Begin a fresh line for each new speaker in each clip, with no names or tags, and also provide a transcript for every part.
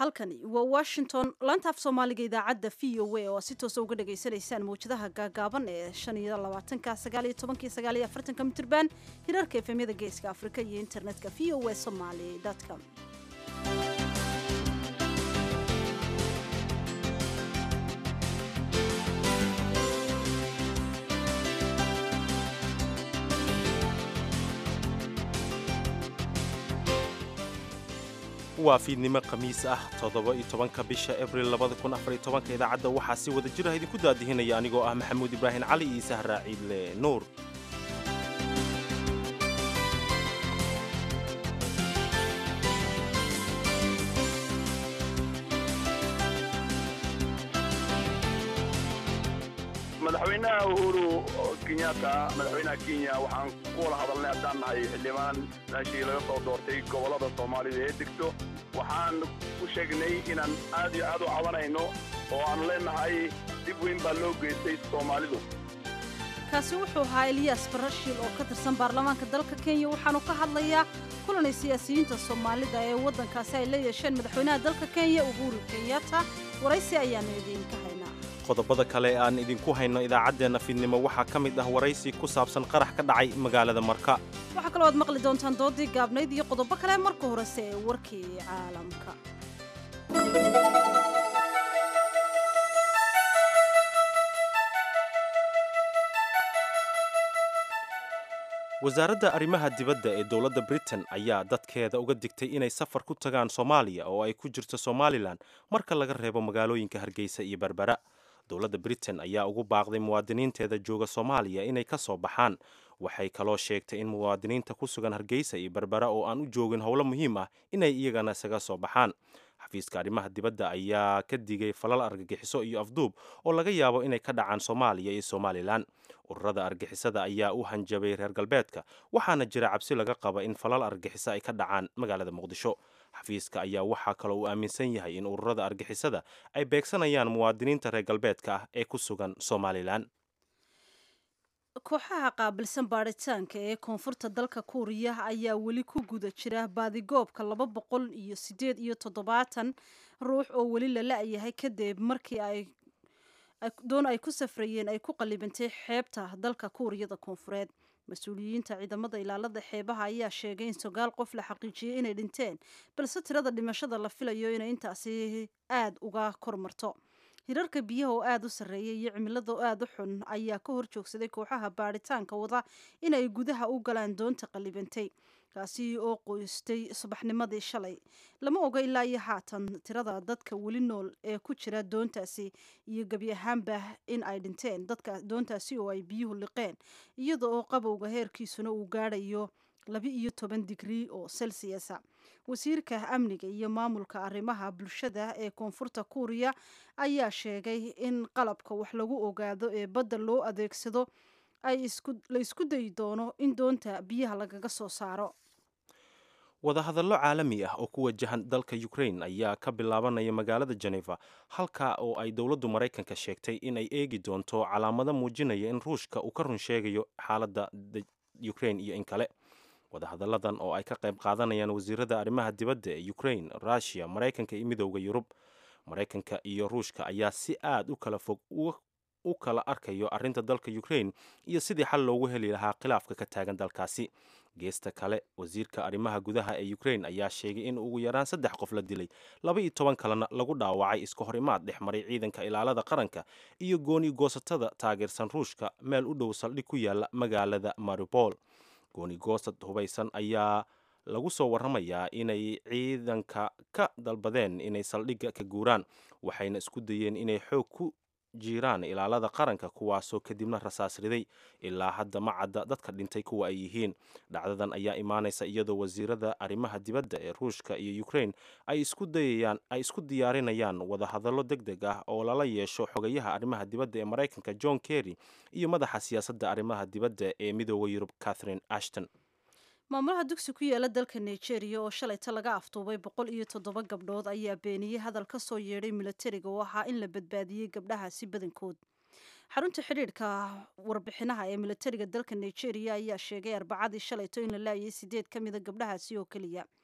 halkani waa washington laanta af soomaaliga idaacadda v o a oo si toosa uga dhagaysanaysaan mawjadaha gaagaaban ee shan iyo labaatanka sagaal iyo tobankii sagaal iyo afartanka mitirban hirarka efemyada geeska afrika iyo internetka v o a somaly com
waa fiidnimo khamiis ah toddoba iyo tobanka bisha abril labada kun afar iyo tobanka idaacadda waxaa si wada jira idinku daadihinaya anigoo ah maxamuud ibraahim cali iyo sahraa ciidle nuur
madaxweynaha uhuru kenyatta madaxweynaha kenya waxaan ku wada hadalnay haddaan nahay xildhibaan meeshii laga soo doortay gobollada soomaalida ee degto waxaan ku sheegnay inaan aad iyo aad u cabanayno oo aan leenahay dib weyn baa loo geystay soomaalidu
kaasi wuxuu ahaa eliyas barashiil oo ka tirsan baarlamaanka dalka kenya waxaanu ka hadlayaa kulanay siyaasiyiinta soomaalida ee waddankaasi ay la yeesheen madaxweynaha dalka kenya uhuru kenyatta waraysi ayaanu idiinka haynaa
qodobada kale aan idinku hayno idaacaddeenna fiidnimo waxaa ka mid ah waraysi ku saabsan qarax ka dhacay magaalada marka
waxaa kaloo aad maqli doontaan doodii gaabnayd iyo qodobo kale marka horese ee warkii caalamka
wasaaradda arrimaha dibadda ee dowladda britain ayaa dadkeeda uga digtay inay safar ku tagaan soomaaliya oo ay ku jirto somalilan marka laga reebo magaalooyinka hargeysa iyo berbera dowladda britain ayaa ugu baaqday muwaadiniinteeda jooga soomaaliya inay ka soo baxaan waxay kaloo sheegtay in muwaadiniinta ku sugan hargeysa iyo berbera oo aan u joogin howlo muhiim ah inay iyagana isaga soo baxaan xafiiska arrimaha dibadda ayaa ka digay falal argagixiso iyo afduub oo laga yaabo inay ka dhacaan soomaaliya iyo somalilan ururada argixisada ayaa u hanjabay reer galbeedka waxaana jira cabsi laga qaba in falal argagixiso ay ka dhacaan magaalada muqdisho xafiiska ayaa waxaa kaloo uu aaminsan yahay in ururada argixisada ay beegsanayaan muwaadiniinta reer galbeedka ah ee ku sugan somalilan
kooxaha qaabilsan baadhitaanka ee koonfurta dalka kuuriya ayaa weli ku guda jira baadigoobka laba boqol iyo siddeed iyo toddobaatan ruux oo weli la la-yahay kadib markii ay doon ay ku safrayeen ay ku qallibantay xeebta dalka kuuriyada koonfureed mas-uuliyiinta ciidamada ilaalada xeebaha ayaa sheegay in sagaal qof la xaqiijiyey inay dhinteen balse tirada dhimashada la filayo inay intaasi aada uga kormarto hirarka biyaha oo aada u sarreeya iyo cimilada oo aada u xun ayaa ka hor joogsaday kooxaha baadhitaanka wada inay gudaha u galaan doonta qallibantay kaasi oo qoystay subaxnimadii shalay lama oga ilaa iyo haatan tirada dadka weli nool ee ku jira doontaasi iyo gebi ahaanba in ay dhinteen dadka doontaasi oo ay biyuhu liqeen iyada oo qabowga heerkiisuna uu gaadhayo laba iyo toban digrii oo celsiusa wasiirka amniga iyo maamulka arrimaha bulshada ee koonfurta kuuriya ayaa sheegay in qalabka wax lagu ogaado ee badda loo adeegsado ay la isku dayi doono in doonta biyaha lagaga soo saaro
wadahadallo caalami ah oo ku wajahan dalka ukraine ayaa ka bilaabanaya magaalada geneva halka oo ay dowladdu maraykanka sheegtay in ay eegi doonto calaamado muujinaya in ruushka uu ka run sheegayo xaaladda ukraine iyo in kale wadahadalladan oo ay ka qayb qaadanayaan wasiirada arrimaha dibadda ee ukraine russiya maraykanka iyo midowda yurub maraykanka iyo ruushka ayaa si aad u kala fog u kala arkayo arrinta dalka ukraine iyo sidii xal loogu heli lahaa khilaafka ka taagan dalkaasi geesta kale wasiirka arrimaha gudaha ee ukraine ayaa sheegay in ugu yaraan saddex qof la dilay laba iyo toban kalena lagu dhaawacay iska hor imaad dhex maray ciidanka ilaalada qaranka iyo gooni goosatada taageersan ruushka meel u dhow saldhig ku yaala magaalada maripol gooni goosad hubaysan ayaa lagu soo warramayaa inay ciidanka ka dalbadeen inay saldhigga ka guuraan waxayna isku dayeen inay xoog ku jiiraan ilaalada qaranka kuwaasoo kadibna rasaas riday ilaa hadda ma cadda dadka dhintay kuwa ay yihiin dhacdadan ayaa imaanaysa iyadoo wasiirada arrimaha dibadda ee ruushka iyo ukraine ay isku dayayaan ay isku diyaarinayaan wadahadallo deg deg ah oo lala yeesho xogayaha arrimaha dibadda ee maraykanka john kerry iyo madaxa siyaasadda arrimaha dibadda ee midooda yurub catherine ashton
maamulaha dugsi ku yaala dalka nigeria oo shalayta laga afduubay boqol iyo toddoba gabdhood ayaa beeniyey hadal ka soo yeedhay milatariga oo ahaa in la badbaadiyey gabdhahaasi badankood xarunta xidhiidhka warbixinaha ee milatariga dalka nigeria ayaa sheegay arbacadii shalayto in la laayay sideed ka mida gabdhahaasi oo keliya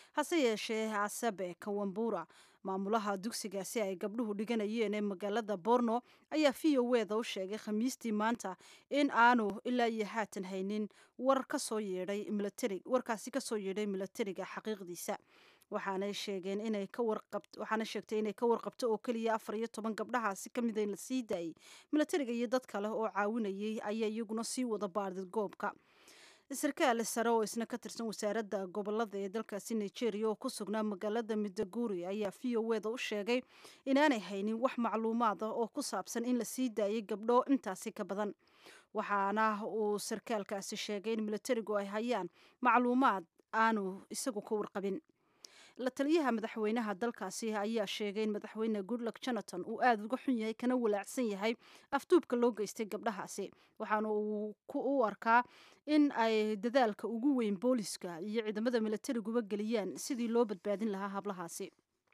hase yeeshee asabe kawambura maamulaha dugsigaasi ay gabdhuhu dhiganayeen ee magaalada borno ayaa v o weda u sheegay khamiistii maanta in aanu ilaa iyo haatan haynin war kasoo yeedhay militari warkaasi kasoo yeedhay milatariga xaqiiqdiisa waxaanay sheegeen inay ka warqab waxaana sheegtay inay ka warqabto oo keliya afar iyo toban gabdhahaasi ka mida in la sii daayay milatariga iyo dad kale oo caawinayay ayaa iyaguna sii wada baadid goobka sarkaal sare oo isna ka tirsan wasaaradda gobolada ee dalkaasi nigeria oo ku sugnaa magaalada midaguri ayaa v o weda u sheegay inaanay haynin wax macluumaad ah oo ku saabsan in la sii daayay gabdho intaasi ka badan waxaana uu sarkaalkaasi sheegay in milatarigu ay hayaan macluumaad aanu isagu ka warqabin la taliyaha madaxweynaha dalkaasi ayaa sheegay in madaxweyne goodluck jonathan uu aada uga xun yahay kana walaacsan yahay afduubka loo geystay gabdhahaasi waxaana uu u arkaa in ay dadaalka ugu weyn booliska iyo ciidamada milatariguba geliyaan sidii loo badbaadin lahaa hablahaasi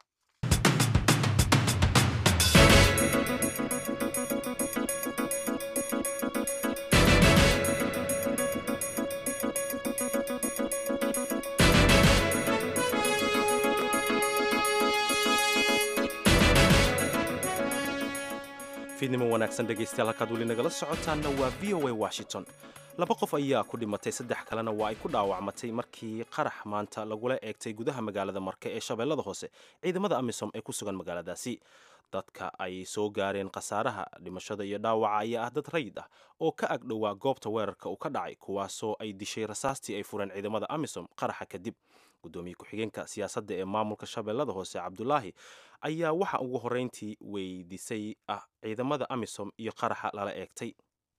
fiidnimo wanaagsan dhegaystayaal halkaad weli nagala socotaanna waa v o a washington laba qof ayaa ku dhimatay saddex kalena waa ay ku dhaawacmatay markii qarax maanta lagula eegtay gudaha magaalada marke ee shabeellada hoose ciidamada amisom ee ku sugan magaaladaasi dadka ay soo gaareen khasaaraha dhimashada iyo dhaawaca ayaa ah dad rayid ah oo ka ag dhowaa goobta weerarka uu ka dhacay kuwaasoo ay dishay rasaastii ay fureen ciidamada amisom qaraxa kadib gudoomiye ku-xigeenka siyaasadda ee maamulka shabeellada hoose cabdulaahi ayaa waxa ugu horreyntii weydiisay ah ciidamada amisom iyo qaraxa lala eegtay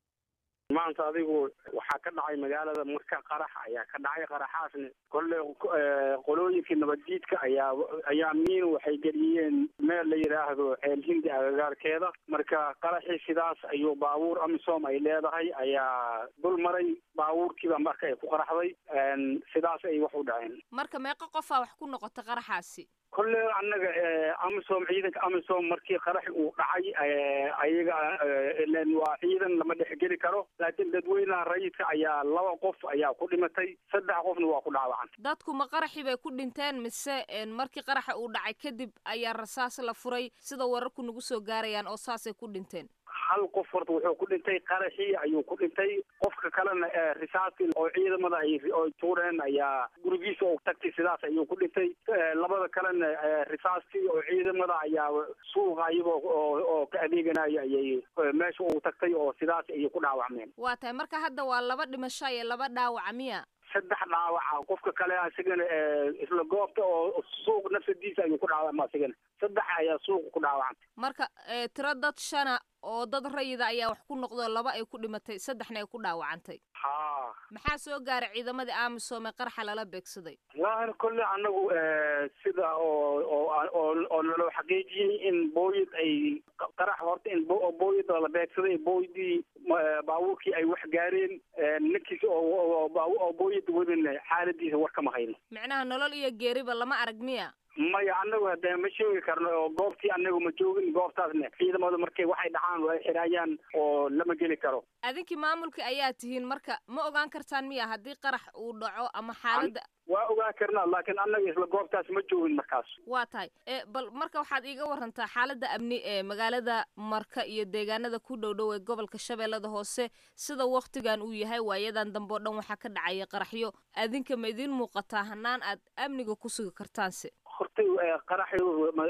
maanta adigu waxaa ka dhacay magaalada marka qarax ayaa ka dhacay qaraxaasna kolle qolooyinkii nabaddiidka ayaa ayaa miin waxay geliyeen meel la yidhaahdo ceel hindi agagaarkeeda marka qaraxii sidaas ayuu baabuur amisom ay leedahay ayaa dul maray baabuurkiiba marka ay ku qaraxday sidaas ay wax u dhaceen
marka meeqa qofaa wax ku noqota qaraxaasi
kolle annaga amisom ciidanka amisom markii qaraxi uu dhacay ayaga ilen waa ciidan lama dhexgeli karo laakiin dadweynaha rayidka ayaa laba qof ayaa ku dhimatay saddex qofna waa ku dhaawacan
dadku ma qaraxi bay ku dhinteen mise markii qaraxa uu dhacay kadib ayaa rasaas la furay sida wararku nagu soo gaarayaan oo saasay ku dhinteen
hal qof horta wuxuu ku dhintay qaraxii ayuu ku dhintay qofka kalena risaastii oo ciidamada ay tuureen ayaa gurigiisa oo tagtay sidaas ayuu ku dhintay labada kalena risaastii oo ciidamada ayaa suuqa iyagoo oo ka adeeganaya ayay meesha uu tagtay oo sidaas ayay ku dhaawacmeen
waa tahay marka hadda waa laba dhimasho iyo laba dhaawaca miya
saddex dhaawaca qofka kale asigana isla goobta oo suuq nafsadiisa ayuu ku dhaawacma asigana saddex ayaa suuqa ku dhaawacantay
marka tiro dad shana oo dad rayida ayaa wax ku noqdo laba ay ku dhimatay saddexna ay ku dhaawacantay
ha
maxaa soo gaaray ciidamadii amisom ee qarxa lala beegsaday
wallahi kolle anagu sida oo oo oo naloo xaqiijiyey in booyad ay qarax horta in booyad la beegsaday booydii baabuurkii ay wax gaareen ninkiisa oo oo booyada wadin xaaladiisa war kama hayno
micnaha nolol iyo geeriba lama arag miya
maya anagu hadee ma sheegi karno oo goobtii anagu ma joogin goobtaasna ciidamadu markay waxay dhacaan way xiraayaan oo lama geli karo
adinkii maamulka ayaa tihiin marka ma ogaan kartaan miya haddii qarax uu dhaco ama xaaladda
waa ogaan karnaa laakiin annaga isla goobtaas ma joogin markaas
waa tahay bal marka waxaad iiga warantaa xaaladda amni ee magaalada marka iyo deegaanada ku dhow dhow ee gobolka shabeellada hoose sida waktigan uu yahay waayadan dambe o dhan waxaa ka dhacaya qaraxyo adinka ma idiin muuqataa hanaan aad amniga ku sugi kartaanse
hortay qaraxi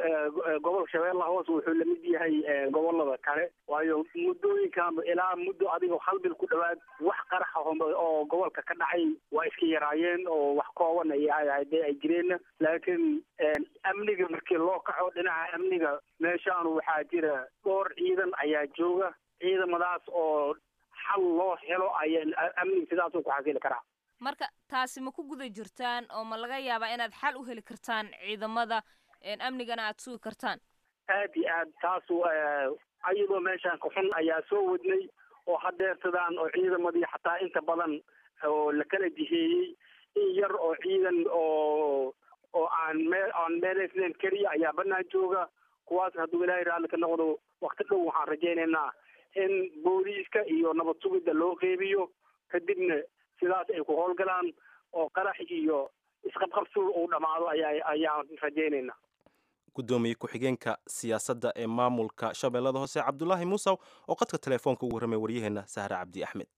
gobolka shabeellaha hoose wuxuu lamid yahay gobolada kale waayo muddooyinkan ilaa muddo adigoo hal bil ku dhawaad wax qaraxa oo gobolka ka dhacay waa iska yaraayeen oo wax kooban ay hadee ay jireen laakiin amniga markii loo kaco dhinaca amniga meeshaan waxaa jira dhowr ciidan ayaa jooga ciidamadaas oo xal loo helo ayaa amniga sidaasuu ku xasili karaa
marka taasi ma ku guda jirtaan oo ma laga yaabaa inaad xal u heli kartaan ciidamada amnigana aad sugi kartaan
aad iyo aad taasu ayadoo meeshaan kaxun ayaa soo wadnay oo hadeertadaan oo ciidamadii xataa inta badan oo la kala jiheeyey in yar oo ciidan oo oo aan meel aan meelaysnayn keliya ayaa banaan jooga kuwaas hadduu ilaahay raalli ka noqdo wakti dhow waxaan rajaynaynaa in booliiska iyo nabad sugidda loo qeybiyo kadibna sidaas ay ku howlgalaan oo qarax iyo isqabqabsuul uu dhammaado ayaa ayaan rajaynayna
gudoomiye ku-xigeenka siyaasadda ee maamulka shabeellada hoose cabdulaahi muusaw oo qadka telefoonka ugu warramay waryaheena sahre cabdi axmed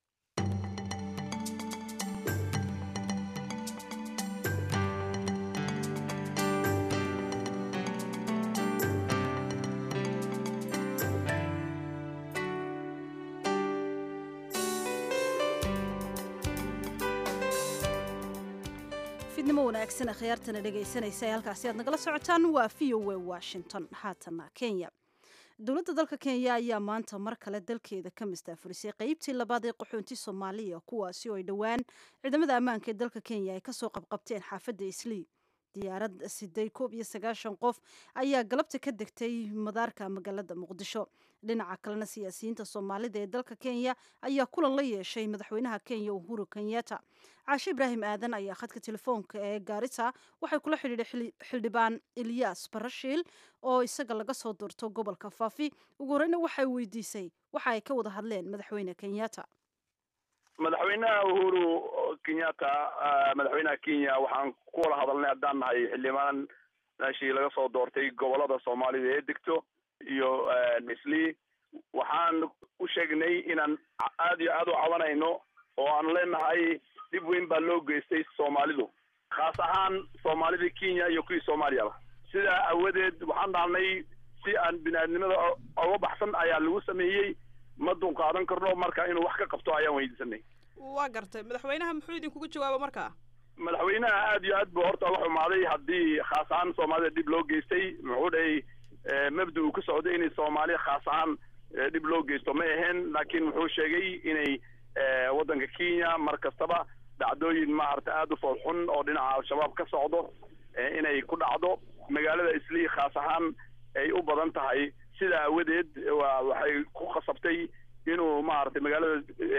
fidnimo wanaagsan akhyaartana dhegaysanaysa ee halkaasi aad nagala socotaan waa v o a washington haatana kenya dowladda dalka kenya ayaa maanta mar kale dalkeeda ka mastaafurisay qeybtii labaad ee qaxoonti soomaaliya kuwaasi oo ay dhowaan ciidamada ammaanka ee dalka kenya ay kasoo qabqabteen xaafadda islii diyaarad siday koob iyo sagaashan qof ayaa galabta ka degtay madaarka magaalada muqdisho dhinaca kalena siyaasiyiinta soomaalida ee dalka kenya ayaa kulan la yeeshay madaxweynaha kenya uhuru kenyatta caashe ibraahim aadan ayaa khadka telefoonka ee gaarisa waxay kula xidhiidhay xildhibaan ilyas barashiil oo isaga laga soo doorto gobolka faafi ugu horeyna waxay weydiisay waxa ay ka wada hadleen madaxweyne kenyatta
madaxweynaha uhuru kenyatta madaxweynaha kenya waxaan ku wada hadalnay haddaan nahay xildhibaan meeshii laga soo doortay gobolada soomaalida ee degto iyo islii waxaan u sheegnay inaan aad iyo aad u cabanayno oo aan leenahay dhib weyn baa loo geystay soomaalidu khaas ahaan soomaalidii kenya iyo kuwii soomaaliyaba sidaa awadeed waxaan dhahnay si aan bini-aadnimada oga baxsan ayaa lagu sameeyey ma dunqaadan karno marka inuu wax ka qabto ayaan weydiisanay
waa gartay madaxweynaha muxuu idinkugu jawaaba markaa
madaxweynaha aad iyo aad buu horta uga xumaaday haddii khaas ahaan soomaalida dhib loo geystay muxuu dhahay mabda uu ku socday inay soomaaliya khaas ahaan dhib loo geysto ma aheen laakiin wuxuu sheegay inay waddanka kenya mar kastaba dhacdooyin maarata aada u foolxun oo dhinaca al-shabaab ka socdo inay ku dhacdo magaalada islii khaas ahaan ay u badan tahay sidaa awadeed wa waxay ku khasabtay inuu maaragtay magaalada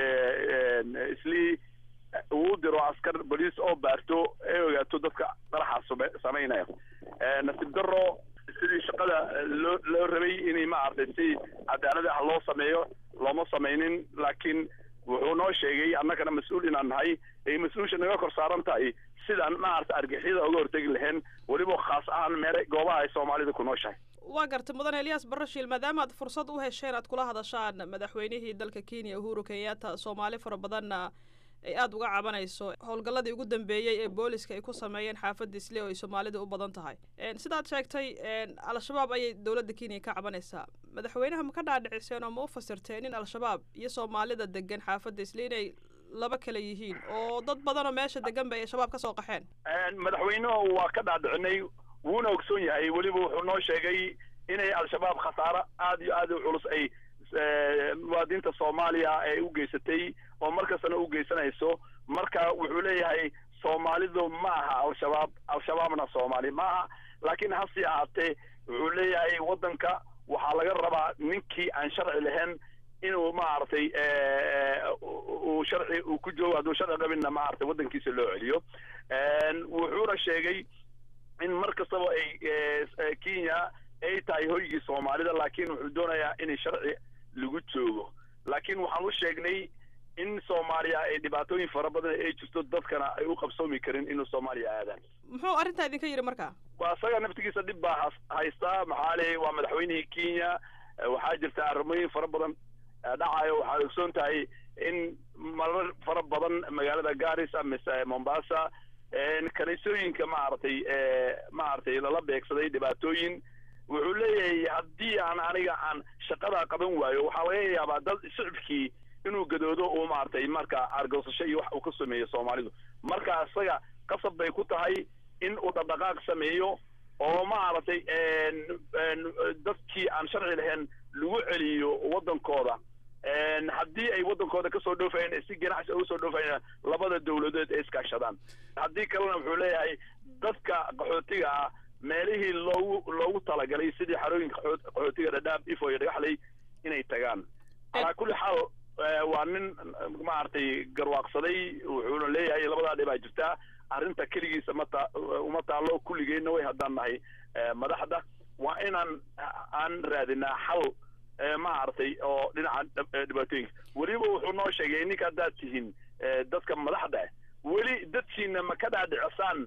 islii uu diro askar boliis oo baarto ay ogaato dadka qaraxa samaynaya nasiib daro sidii shaqada loo loo rabay inay maaragtay si cadaalad ah loo sameeyo looma samaynin laakiin wuxuu noo sheegay annagana mas-uul inaan nahay ay mas-uulsha naga kor saaran tahay sidaan maaragta argixyada uga hortegi lahayn weliba khaas ahaan meele goobaha ay soomaalida ku nooshahay
waa gartay mudane eliyas barashiil maadaama aad fursad u hesheen aad kula hadashaan madaxweynihii dalka kenya uhuru kenyatta soomaali fara badanna ay aada uga cabanayso howlgalladii ugu dambeeyey ee booliska ay ku sameeyeen xaafadda isle oo ay soomaalida u badan tahay sidaad sheegtay al-shabaab ayay dowladda kenya ka cabanaysaa madaxweynaha ma ka dhaadhiciseen oo ma u fasirteen in al-shabaab iyo soomaalida degan xaafadda isle inay laba kale yihiin oo dad badanoo meesha degan bay shabaab ka soo qaxeen
madaxweynuhu waa ka dhaadhicinay wuuna ogsoon yahay weliba wuxuu noo sheegay inay al-shabaab khasaaro aada iyo aad u culus ay muwaadiniinta soomaaliya ay u geysatay oo markastana u geysanayso marka wuxuu leeyahay soomaalidu ma aha al-shabaab al-shabaabna soomaali ma aha laakiin hase ahaatee wuxuu leeyahay waddanka waxaa laga rabaa ninkii aan sharci lahayn inuu maaragtay uu sharci uu ku joogo hadduu sharci qabinna maaragtay waddankiisa loo celiyo wuxuuna sheegay in mar kastaba ay kenya ay tahay hoygii soomaalida laakiin wuxuu doonayaa in sharci lagu joogo laakiin waxaan u sheegnay in soomaaliya ay dhibaatooyin fara badan ay jirto dadkana ay u qabsoomi karin inuu soomaaliya aadaan
muxuu arrintaa idinka yidhi marka
waa isaga naftigiisa dhib baa haystaa maxaa le waa madaxweynihii kenya waxaa jirta arrimooyin fara badan dhacayo waxaad ogsoon tahay in marar fara badan magaalada garis mise mombasa kaniisooyinka maaragtay maaragtay lala beegsaday dhibaatooyin wuxuu leeyahay haddii aan aniga aan shaqadaa qaban waayo waxaa laga yaabaa dad shicibkii inuu gadoodo uu maaragtay marka argosasho iyo wax uu ka sameeyo soomaalidu marka isaga qasab bay ku tahay in uu dhaqdhaqaaq sameeyo oo maaragtay dadkii aan sharci lahayn lagu celiyo waddankooda haddii ay waddankooda kasoo dhoofayeen si ganacsi uga soo dhoofayeen labada dawladood ay iskaashadaan haddii kalena wuxuu leeyahay dadka qaxootiga ah meelihii loogu loogu talagalay sidii xarooyinka qaxootiga dhadhaab ifo iyo dhagaxley inay tagaan calaa kulli xaal waa nin maaragtay garwaaqsaday wuxuuna leeyahay labadaa dhibaa jirtaa arrinta keligiisa mata uma taallo kulligeenna way haddaan nahay madaxda waa inaan aan raadinaa xal maaragtay oo dhinaca dhibaatooyinka weliba wuxuu noo sheegay ninka haddaad tihiin dadka madaxda weli dadkii dadkiina ma ka dhaadhicisaan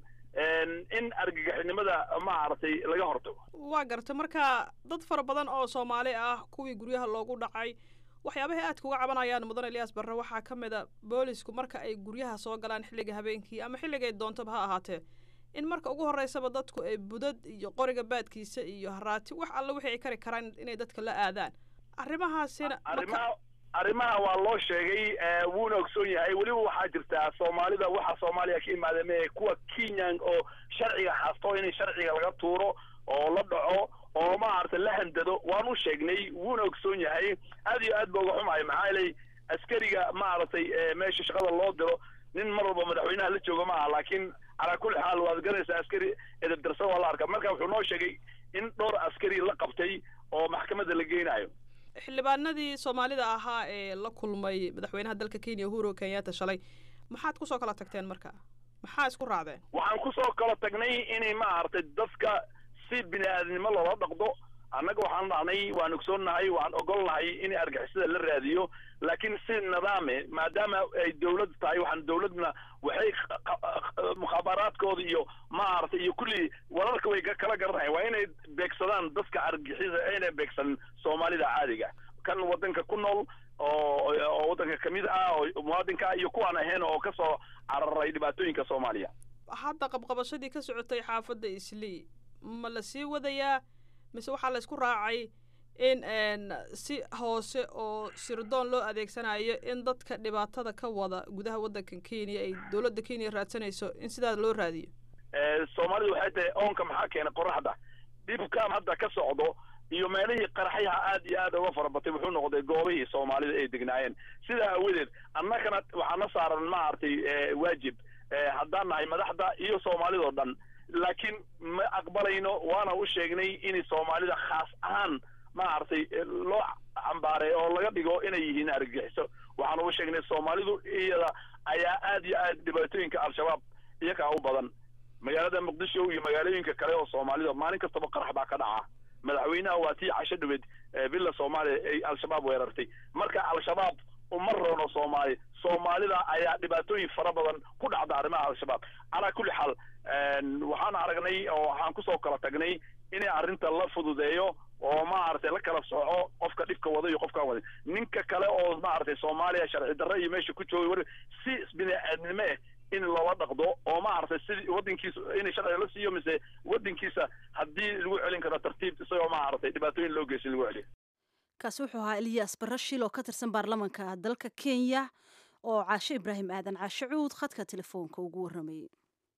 in argagixinimada maaragtay laga hortago
waa garta marka dad fara badan oo soomaali ah kuwii guryaha loogu dhacay waxyaabahay aadka uga cabanayaan mudan eliyaas barre waxaa ka mid a boolisku marka ay guryaha soo galaan xilliga habeenkii ama xilligay doontaba ha ahaatee in marka ugu horreysaba dadku ay budad iyo qoriga baadkiisa iyo haraati wax alle wixii ay kari karaan inay dadka la aadaan arrimahaasina
arrimaha arrimaha waa loo sheegay wuuna ogsoon yahay weliba waxaa jirtaa soomaalida waxa soomaaliya ka imaada mee kuwa kenyan oo sharciga haasto in sharciga laga tuuro oo la dhaco oo maaragtay la handado waan u sheegnay wuuna ogsoon yahay aad iyo aad ba uga xumahay maxaa yeelay askariga maaragtay meesha shaqada loo diro nin mar walba madaxweynaha la jooga ma aha laakiin calaa kulli xaal waad garanaysaa askari edabdarsan waa la arkaa marka wuxuu noo sheegay in dhowr askari la qabtay oo maxkamadda la geynayo
xildhibaanadii soomaalida ahaa ee la kulmay madaxweynaha dalka kenya uhuru kenyatta shalay maxaad kusoo kala tagteen marka maxaa isku raacdeen
waxaan kusoo kala tagnay inay maaragtay dadka si bini aadamnimo loola dhaqdo annaga waxaan dhahnay waan ogsoonnahay waan ogolnahay in argixisada la raadiyo laakiin si nidaame maadaama ay dawlad tahay waxaan dawladna waxay mukhaabaraadkooda iyo maaragtay iyo kulli wararka way kala garanayan waa inay beegsadaan dadka argixisa ayna beegsanin soomaalida caadiga kan waddanka ku nool oo oo waddanka kamid ah oo muwaadinka iyo kuwaan ahayn oo kasoo cararay dhibaatooyinka soomaaliya
hadda qabqabashadii ka socotay xaafadda islii ma la sii wadayaa mise waxaa la isku raacay in si hoose oo sirdoon loo adeegsanayo in dadka dhibaatada ka wada gudaha waddankan kenya ay dowladda kenya raadsanayso in sidaa loo raadiyo
soomaalidu waxay tahay oonka maxaa keenay qoraxda dhibkan hadda ka socdo iyo meelihii qaraxyaha aad iyo aad uga fara batay wuxuu noqday goobihii soomaalida ay degnaayeen sidaa aawadeed annagana waxaana saaran maaragtay waajib haddaan nahay madaxda iyo soomaalidao dhan laakiin ma aqbalayno waana u sheegnay in soomaalida khaas ahaan maaragtay loo cambaaray oo laga dhigo inay yihiin argagixiso waxaan ugu sheegnay soomaalidu iyada ayaa aad iyo aad dhibaatooyinka al-shabaab iyakaa u badan magaalada muqdisho iyo magaalooyinka kale oo soomaalida maalin kastaba qarax baa ka dhaca madaxweynaha waa tii casho dhaweed villa soomaaliya ay al-shabaab weerartay marka al-shabaab uma roono soomaali soomaalida ayaa dhibaatooyin fara badan ku dhacda arrimaha al-shabaab calaa kulli xaal waxaan aragnay oo waxaan kusoo kala tagnay inay arrinta la fududeeyo oo maaragtay la kala sooco qofka dhibka wada iyo qofkaan wada ninka kale oo maaragtay soomaaliya sharci darre iyo meesha ku joogay war si bini aadnimo ah in loola dhaqdo oo maaragtay sidii waddankiisa in sharciga la siiyo mise waddankiisa haddii lagu celin karo tartiib isagoo maaragtay dhibaatooyin loo geysan lagu celiyo
kaasi wuxuu ahaa eliyas barashil oo ka tirsan baarlamanka dalka kenya oo caashe ibraahim aadan caashe cuud khadka telefoonka ugu warramayay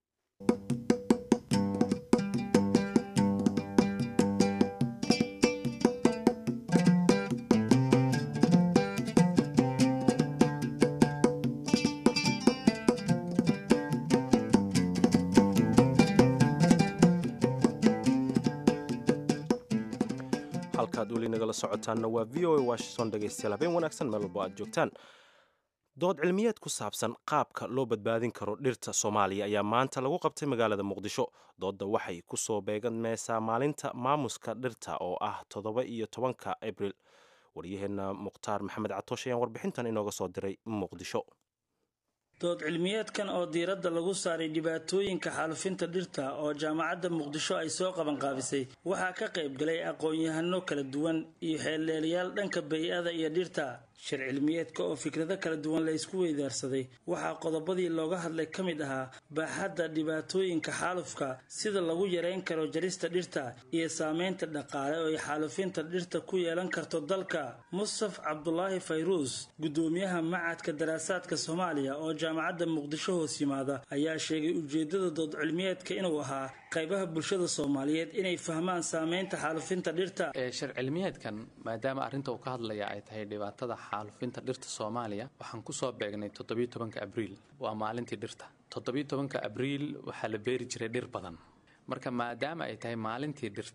halkaad weli nagala socotaanna waa v o a washington dhegaystayaal habeen wanaagsan meel walbo aad joogtaan dood cilmiyeed ku saabsan qaabka loo badbaadin karo dhirta soomaaliya ayaa maanta lagu qabtay magaalada muqdisho doodda waxay ku soo beegameysaa maalinta maamuska dhirta oo ah toddoba iyo tobanka abril waryaheenna mukhtaar maxamed catoosh ayaan warbixintan inooga soo diray muqdisho
dood cilmiyeedkan oo diiradda lagu saaray dhibaatooyinka xaalufinta dhirta oo jaamacadda muqdisho ay soo qabanqaabisay waxaa ka qayb galay aqoon-yahano kala duwan iyo xeeldheelayaal dhanka bay-ada iyo dhirta shir cilmiyeedka oo fikrado kala duwan la ysku weydaarsaday waxaa qodobadii looga hadlay ka mid ahaa baaxadda dhibaatooyinka xaalufka sida lagu yareyn karo jarista dhirta iyo saameynta dhaqaale oo ay xaalufinta dhirta ku yeelan karto dalka mustaf cabdulaahi fayruus guddoomiyaha macadka daraasaadka soomaaliya oo jaamacadda muqdisho hoos yimaada ayaa sheegay ujeedada dood cilmiyeedka inuu ahaa qaybaha bulshada soomaaliyeed inay fahmaan saameynta xaalufinta dhirta
shir cilmiyeedkan maadaama arrinta uu ka hadlaya ay tahay dhibaatada xaalufinta dhirta soomaaliya waxaan kusoo beegnay toddobiyo tobanka abriil waa maalintii dhirta toddobiyo tobanka abriil waxaa la beeri jiray dhir badan marka maadaama ay tahay maalintii dhirta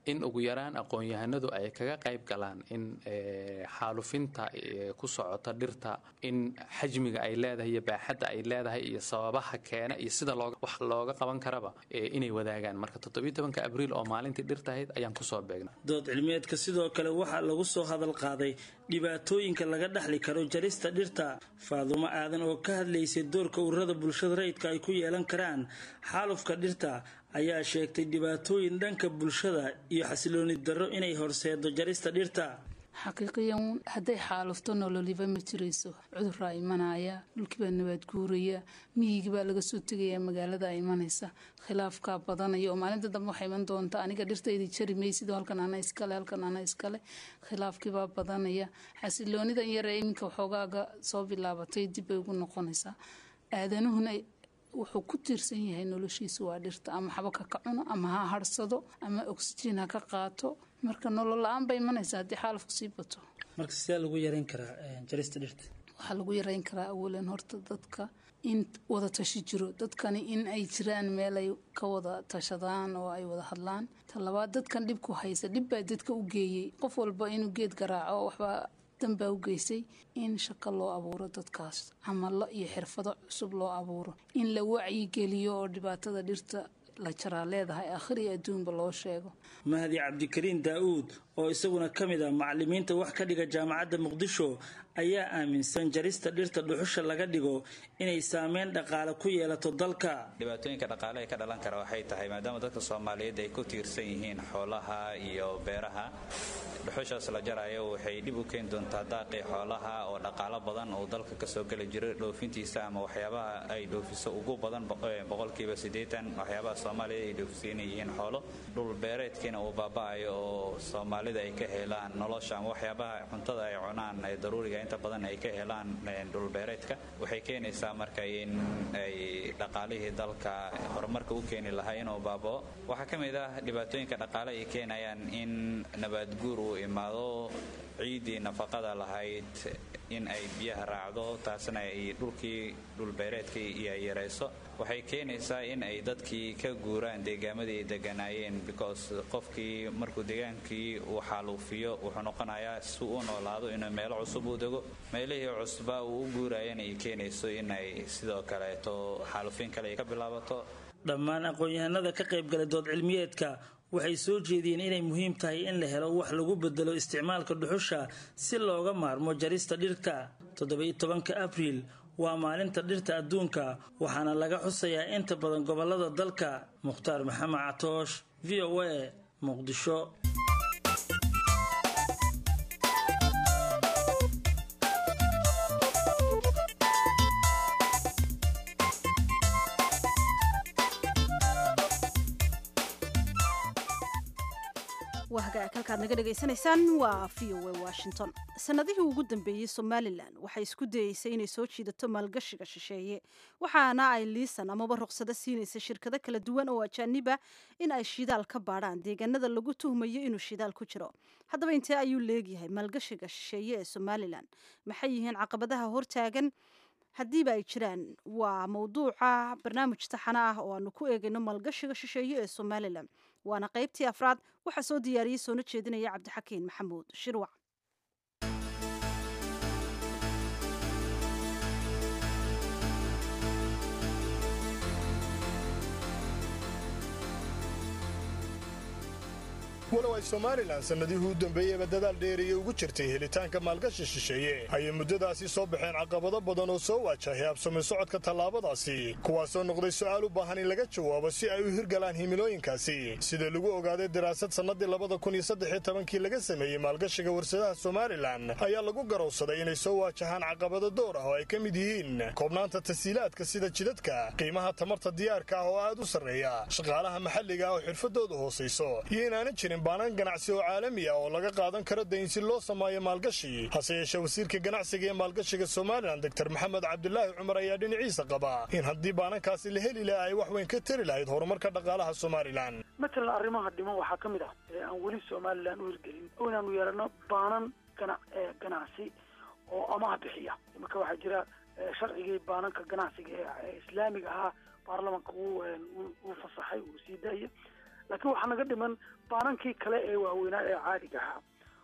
in ugu yaraan aqoon-yahanadu ay kaga qayb galaan in xaalufinta ku socota dhirta in xajmiga ay leedahay iyo baaxadda ay leedahay iyo sababaha keena iyo sida wax looga qaban karaba inay wadaagaan marka toddobiyo tobanka abriil oo maalintii dhirta ahayd ayaan kusoo beegnay
dood cilmiyeedka sidoo kale waxaa lagu soo hadal qaaday dhibaatooyinka laga dhexli karo jarista dhirta faadumo aadan oo ka hadlaysay doorka ururada bulshada rayidka ay ku yeelan karaan xaalufka dhirta ayaa sheegtay dhibaatooyin dhanka bulshada iyo xasilooni darro inay horseedo jarista dhirta
xaqiiqiyan hadday xaalufto nololiba ma jirayso cuduraa imanaya dhulkiibaa nabaad guuraya miyigibaa laga soo tegaya magaalada imanaysa khilaafkaa badanaya oo maalinta dambe waxay iman doonta aniga dhirtaydi jari maysido halkan ana iskale halkan ana iskale khilaafkiibaa badanaya xasiloonidan yaree iminka waxoogaaga soo bilaabatay dibbay ugu noqonaysaa aadanuhuna wuxuu ku tiirsan yahay noloshiisa waa dhirta ama xabaka ka cuno ama ha harsado ama oxygen ha ka qaato marka nolol la-aan bay imanaysaa haddii xaalafku sii bato
marka sidee lagu yareyn karaa jarista dhirta
waxaa lagu yareyn karaa awalan horta dadka in wada tashi jiro dadkani in ay jiraan meel ay ka wada tashadaan oo ay wada hadlaan talabaad dadkan dhibku haysa dhibbaa dadka u geeyey qof walba inuu geed garaaco waxbaa danbaa u geysay in shaqo loo abuuro dadkaas camalo iyo xirfado cusub loo abuuro in la wacyigeliyo oo dhibaatada dhirta la jaraa leedahay akhir iyo adduunba loo sheego
mahdi cabdikariin daa-uud oo isaguna ka mid ah macalimiinta wax ka dhiga jaamacadda muqdisho ayaa aaminsan jarista dhirta dhuxusha laga dhigo inay saameyn dhaqaale ku yeelato dalka
dhibaatooyinka dhaqaale ee ka dhalan kara waxay tahay maadaama dadka soomaaliyeed ay ku tiirsan yihiin xoolaha iyo beeraha dhuxushaas la jarayo waxay dhib u keeni doontaa daaqii xoolaha oo dhaqaalo badan uu dalka kasoo geli jiro dhoofintiisa ama waxyaabaha ay dhoofiso ugu badan boqolkiiba siddeetan waxyaabaha soomaaliya ay dhoofisa inay yihiin xoolo dhul beereedkiina uu baaba-ayo oo soomaalida ay ka helaan nolosha ama waxyaabaha cuntada ay cunaan ee daruuriga inta badan ay ka helaan dhulbeereedka waxay keenaysaa marka in ay dhaqaalihii dalka horumarka u keeni lahaa inuu baabao waxaa ka mid ah dhibaatooyinka dhaqaale ay keenayaan in nabaadguur uu imaado ciiddii nafaqada lahayd in ay biyaha raacdo taasna ay dhulkii dhulbeereedkii iyo yarayso waxay keenaysaa in ay dadkii ka guuraan deegaamadii ay deganaayeen because qofkii markuu deegaankii uu xaaluufiyo wuxuu noqonayaa si u noolaado inuu meelo cusub u dego meelihii cusba uu u guurayana ay keenayso in ay sidoo kaleeto xaaluufin kale ay ka bilaabato
dhammaan aqoon-yahanada ka qaybgalay dood cilmiyeedka waxay soo jeediyeen inay muhiim tahay in la helo wax lagu bedelo isticmaalka dhuxusha si looga maarmo jarista dhirta toddoba-iyo tobanka abriil waa maalinta dhirta adduunka waxaana laga xusayaa inta badan gobolada dalka mukhtaar maxamed catoosh v o a muqdisho
waa hagaag halkaad naga dhegaysanaysaan waa v o a washington sanadihii ugu dambeeyey somalilan waxay isku dayeysay inay soo jiidato maalgashiga shisheeye waxaana ay liisan amaba ruqsado siinaysa shirkado kala duwan oo ajaaniba in ay shidaal ka baadhaan deegaanada lagu tuhmayo inuu shidaal ku jiro haddaba intee ayuu leegyahay maalgashiga shisheeye ee somalilan maxay yihiin caqabadaha hortaagan haddiiba ay jiraan waa mawduuca barnaamij taxana ah oo aanu ku eegayno maalgashiga shisheeye ee somalilan waana qaybtii afraad waxaa soo diyaariyey soona jeedinaya cabdixakiin maxamuud shirwac
walow ay somalilan sannadihii u dambeeyeyba dadaal dheeriya ugu jirtay helitaanka maalgashi shisheeye ayay muddadaasi soo baxeen caqabado badan oo soo waajahay habsami socodka tallaabadaasi kuwaasoo noqday su'aal u baahan in laga jawaabo si ay u hirgalaan himilooyinkaasi sida lagu ogaaday daraasad sannadii labada kun iyo saddex iyo tobankii laga sameeyey maalgashiga warsadaha somalilan ayaa lagu garowsaday inay soo waajahaan caqabado door ah oo ay ka mid yihiin koobnaanta tasiilaadka sida jidadka qiimaha tamarta diyaarka ah oo aad u sarreeya shaqaalaha maxalliga ah oo xirfadoodu hoosayso iyo inaanan jirin baanan ganacsi oo caalami ah oo laga qaadan karo dayn si loo sameeyo maalgashi hase yeeshee wasiirka ganacsiga ee maalgashiga somalilan doctor maxamed cabdulaahi cumar ayaa dhinaciisa qaba in haddii baanankaasi la heli laha ay wax weyn ka tari lahayd horumarka dhaqaalaha somalilan
matalan arrimaha dhiman waxaa ka mid ah ee aan weli somalilan u hirgelin inaanu yeelano baanan gana ganacsi oo amaah bixiya imarka waxaa jira sharcigii baananka ganacsiga ee islaamiga ahaa baarlamanka uu fasaxay uu sii daaya laakiin waxaa naga dhiman baanankii kale ee waaweynaa ee caadiga ahaa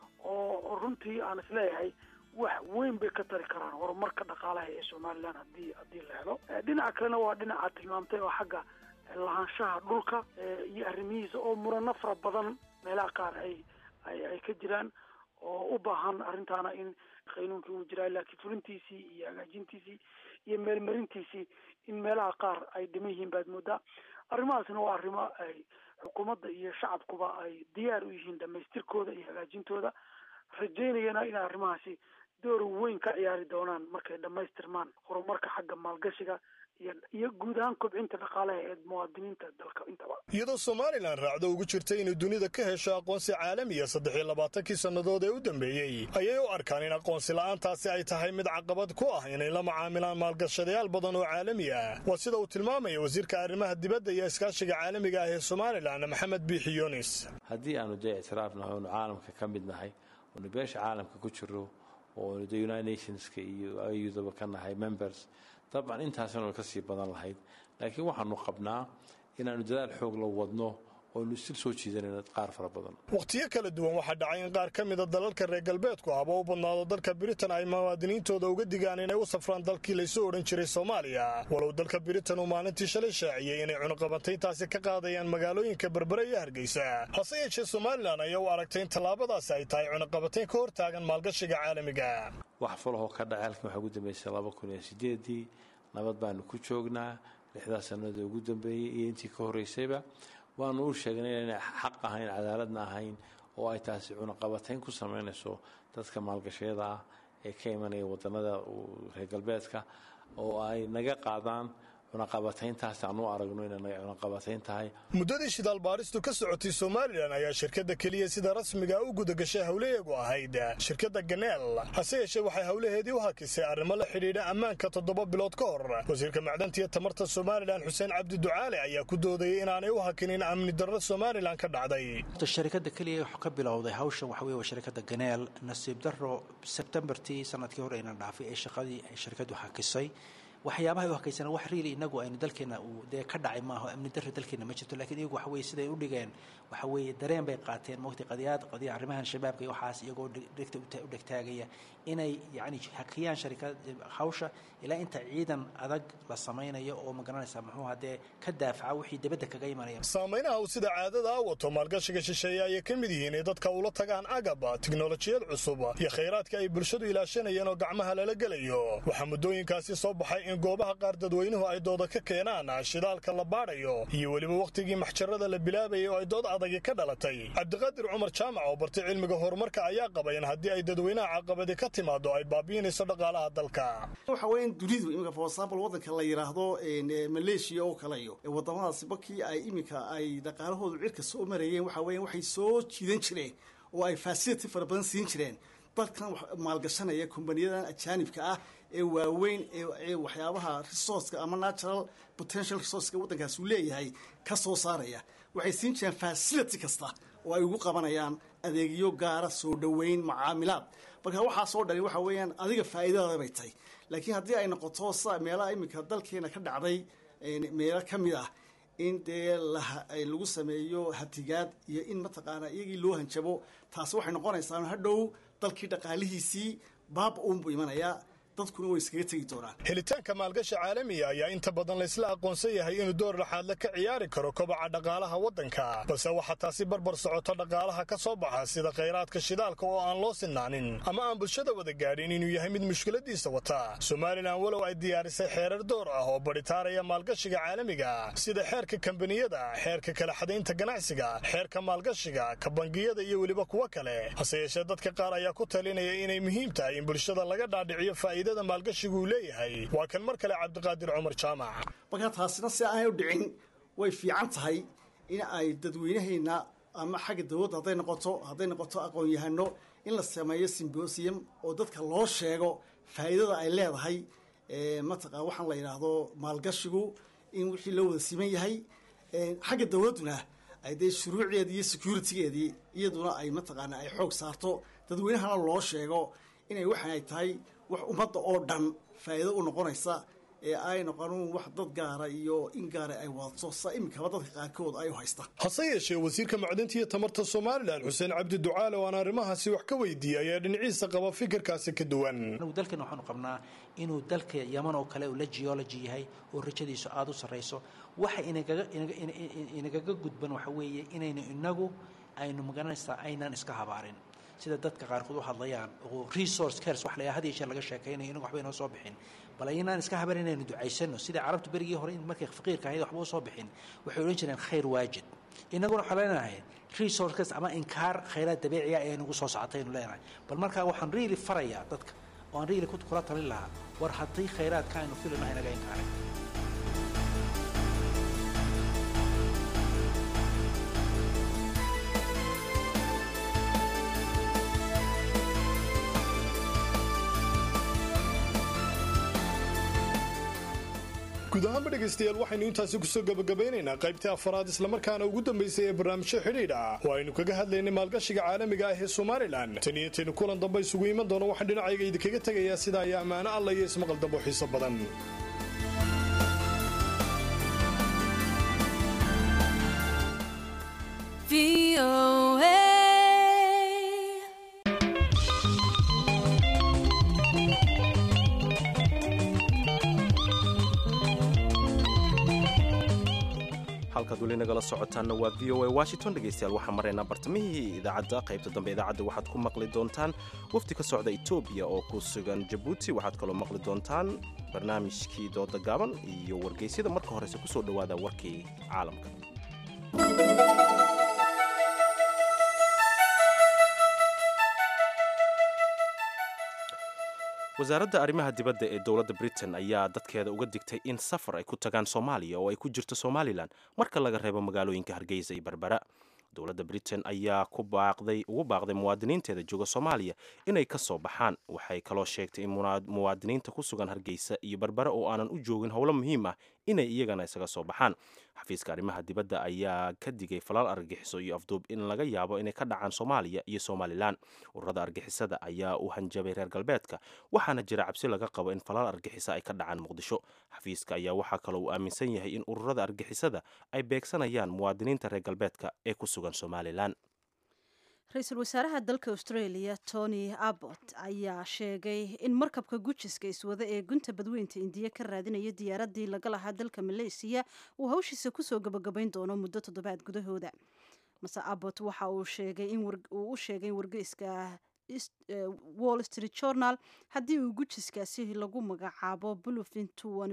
oo runtii aan isleeyahay wax weyn bay ka tari karaan horumarka dhaqaalaha ee somalilan hadii haddii la helo dhinaca kalena waa dhinaca tilmaamtay oo xagga lahaanshaha dhulka iyo arrimihiisa oo murano fara badan meelaha qaar ay ay ay ka jiraan oo u baahan arrintaana in qaynuunkii uu jiraa laakiin fulintiisii iyo hagaajintiisii iyo meelmarintiisii in meelaha qaar ay dhiman yihiin baad moodaa arrimahaasna waa arrimo ay xukuumadda iyo shacabkuba ay diyaar u yihiin dhamaystirkooda iyo hagaajintooda rajaynayana in arrimahaasi door weyn ka ciyaari doonaan markay dhamaystirmaan horumarka xagga maalgashiga iyo guud ahaan kobcinta dhaqaalaha ee muwaadiniinta dalka intaba
iyadoo somalilan raacdo ugu jirta inay dunida ka hesho aqoonsi caalamiya saddex iyo labaatankii sannadood ee u dambeeyey ayay u arkaan in aqoonsi la'aantaasi ay tahay mid caqabad ku ah inay la macaamilaan maalgashadayaal badan oo caalami ah waa sida uu tilmaamaya wasiirka arrimaha dibadda iyo iskaashiga caalamiga ah ee somalilan maxamed biixi yunis
haddii aanu dee ictiraafnahay oonu caalamka ka mid nahay oonu beesha caalamka ku jiro oonu de united nationska iyo ayudaba ka nahay members dabcan intaasinu ka sii badan lahayd laakiin waxaanu qabnaa inaanu dadaal xoog la wadno oonu istil soo jiidanayno qaar fara badan
wakhtiyo kala duwan waxaa dhacay in qaar ka mida dalalka reer galbeedku ahba u badnaado dalka britain ay muwaadiniintooda uga digaan inay u safraan dalkii laysu odhan jiray soomaaliya walow dalka britain uu maalintii shalay shaaciyey inay cunuqabantayntaasi ka qaadayaan magaalooyinka berbere iyo hargeysa hase yeeshee somalilan ayaa u aragtay in tallaabadaasi ay tahay cunuqabantayn ka hor taagan maalgashiga caalamiga
wax falahoo ka dhacay halkan waxaa ugu dambeysay laba kun iyo sideedii nabad baanu ku joognaa lixdaas sannadood ugu dambeeyey iyo intii ka horreysayba waanu u sheegnay inay xaq ahayn cadaaladna ahayn oo ay taasi cunaqabatayn ku samaynayso dadka maalgashayada ah ee ka imanaya wadannada reer galbeedka oo ay naga qaadaan cunaqabatayntaas aan u aragno inay cunaqabatayn tahay
muddadii shidaal baaristu ka socotay somalilan ayaa shirkadda keliya sida rasmiga u gudagashay howlaheegu ahayd shirkadda ganeel hase yeeshee waxay howlaheedii u hakisay arrimo la xidhiidha ammaanka toddoba bilood ka hor wasiirka macdanta iyo tamarta somalilan xuseen cabdi ducaale ayaa ku doodayay inaanay u hakinin amni darro somalilan ka dhacday
shirkadda keliya wax ka bilowday hawshan waxa weye waa shirkadda ganeel nasiib darro sebtembartii sanadkii hore aynan dhaafay ee shaqadii ay shirkaddu hakisay waxyaabahay u hakaysana wax riili inagu aynu dalkeena uu dee ka dhacay maaho amni darri dalkeena ma jirto lakiin iyagu waxa weye siday u dhigeen waxa weeye dareen bay qaateen mogtay qadiyaad qadiya arrimahan shabaabka iyo waxaas iyagoo dhegta u dhegtaagaya inay yacni hakiyaan sharikad hawsha ilaa inta ciidan adag la samaynayo oo ma garanaysaa muxuu hadee ka daafaca wixii dibadda kaga imanaya
saameynaha uu sida caadada a wato maalgashiga shisheeye ayay ka mid yihiin in dadka ula tagaan agab tiknolojiyad cusub iyo khayraadka ay bulshadu ilaashanayeen oo gacmaha lala gelayo waxaa muddooyinkaasi soo baxay in goobaha qaar dadweynuhu ay dooda ka keenaan shidaalka la baadhayo iyo weliba wakhtigii maxjarada la bilaabayay oo ay dood adagi ka dhalatay cabdiqaadir cumar jaamac oo bartay cilmiga horumarka ayaa qaba in haddii ay dadweynaha caqabadi ka timaado ay baabi'inayso dhaqaalaha dalka
waxa weeye in dunidu iminka for example waddanka la yidhaahdo maleeshiya oo kale iyo wadamadaasi markii ay iminka ay dhaqaalahoodu cirka soo marayeen waxa weeye waxay soo jiidan jireen oo ay facility fara badan siin jireen dalkan maalgashanaya kumbaniyadan ajaanibka ah ee waaweyn ee waxyaabaha resourceka ama natural potential resourceka waddankaas uu leeyahay ka soo saaraya waxay siin jireen facility kasta oo ay ugu qabanayaan adeegyo gaara soo dhoweyn macaamilaad marka waxaasoo dhani waxa weeyaan adiga faa'iidadaada bay tahay laakiin haddii ay noqoto sa meelaha iminka dalkeena ka dhacday meelo ka mid ah in dee lagu sameeyo hatigaad iyo in mataqaanaa iyagii loo hanjabo taasi waxay noqonaysaa hadhow dalkii dhaqaalihiisii baaba uunbuu imanayaa dadkuna way iskaga tegi doonaan
helitaanka maalgasha caalamiga ayaa inta badan laysla aqoonsan yahay inuu door laxaadle ka ciyaari karo kobaca dhaqaalaha waddanka balse waxaa taasi barbar socoto dhaqaalaha ka soo baxa sida khayraadka shidaalka oo aan loo sinaanin ama aan bulshada wada gaadhin inuu yahay mid mushkiladiisa wata somalilan walow ay diyaarisay xeerar door ah oo badhitaaraya maalgashiga caalamiga sida xeerka kambaniyada xeerka kala xadaynta ganacsiga xeerka maalgashiga ka bangiyada iyo weliba kuwo kale hase yeeshee dadka qaar ayaa ku talinaya inay muhiim tahay in bulshada laga dhaadhiciyo faa'iidada maalgashigu uu leeyahay waa kan mar kale cabdiqaadir cumar jaamac
markaa taasina si aanay u dhicin way fiican tahay in ay dadweynahayna ama xagga dawladda hadday noqoto hadday noqoto aqoon-yahano in la sameeyo simbosium oo dadka loo sheego faa'iidada ay leedahay mataqaa waxaan la yidhaahdo maalgashigu in wixii loo wada siman yahay xagga dawladduna ay dee shuruucdeedii iyo securitigeedii iyaduna ay mataqaana ay xoog saarto dadweynahana loo sheego inay waxaan ay tahay wax ummadda oo dhan faa'iido u noqonaysa ee ay noqonin wax dad gaara iyo in gaara ay wadato sa iminkaba dadka qaarkood ay u haystaan
hase yeeshee wasiirka macdinta iyo tamarta somalilan xuseen cabdi ducaale oo aan arrimahaasi wax ka weydiiyey ayaa dhinaciisa qaba fikirkaasi ka duwan
anagu dalkan waxaanu qabnaa inuu dalka yaman oo kale uu la geology yahay oo rajadiisu aada u sarrayso waxa inagaga inagaga gudban waxa weeye inaynu inagu aynu magaranaysaa aynaan iska habaarin sida dadka qaarkood u hadlayaan oo resource cares wax la had iyo jeer laga sheekaynayo inagu waxba inoo soo bixin bal aynaan iska habarin inaynu ducaysano sidai carabtu berigii hore in markay faqiirka ahayd waxba u soo bixin waxay odhan jireen khayr waajid inaguna waxaan leenahay resource cares ama inkaar khayraad dabiiciya ee nagu soo socotay aynu leenahay bal markaa waxaan really farayaa dadka oo aan really kula talin lahaa war haddii khayraadka aynu filinahay naga inkaaray
guud ahaanba dhegaystayaal waxaynu intaasi kusoo gabagabaynaynaa qaybtii afaraad islamarkaana ugu dambaysay ee barnaamijyo xidhiidh ah oo aynu kaga hadlaynay maalgashiga caalamiga ah ee somalilan tan iyo taynu kulan dambe isugu iman doono waxaan dhinacayga idinkaga tegayaa sidaa iyo ammaano alla iyo ismaqal dambo xiiso badan
halkaad weli nagala socotaanna waa v o a washington dhegaystayaal waxaan maraynaa bartamihii idaacadda qaybta dambe idaacadda waxaad ku maqli doontaan wafdi ka socda etoobiya oo ku sugan jabuuti waxaad kaloo maqli doontaan barnaamijkii dooda gaaban iyo wargeysyada marka horese kusoo dhowaada warkii caalamka wasaaradda arrimaha dibadda ee dowladda britain ayaa dadkeeda uga digtay in safar ay ku tagaan soomaaliya oo ay ku jirto somalilan marka laga reebo magaalooyinka hargeysa iyo berbera dowladda britain ayaa ku baaqday ugu baaqday muwaadiniinteeda jooga soomaaliya inay ka soo baxaan waxay kaloo sheegtay in muwaadiniinta ku sugan hargeysa iyo berbera oo aanan u joogin howlo muhiim ah inay iyagana isaga soo baxaan xafiiska arrimaha dibadda ayaa ka digay falaal argagixiso iyo afduub in laga yaabo inay ka dhacaan soomaaliya iyo somalilan ururada argixisada ayaa u hanjabay reer galbeedka waxaana jira cabsi laga qabo in falaal argixisa ay ka dhacaan muqdisho xafiiska ayaa waxaa kaloo uu aaminsan yahay in ururada argixisada ay beegsanayaan muwaadiniinta reer galbeedka ee ku sugan somalilan
ra-iisul wasaaraha dalka australia tony abbott ayaa sheegay in markabka gujiska iswada ee gunta badweynta indiya ka raadinaya diyaaradii laga lahaa dalka maleysiya uu hawshiisa kusoo gabagabayn doono muddo toddobaad gudahooda mase abbott waxa uu sheegay in uu u sheegay in wargeyska wall street journal haddii uu gujiskaasi lagu magacaabo bluefin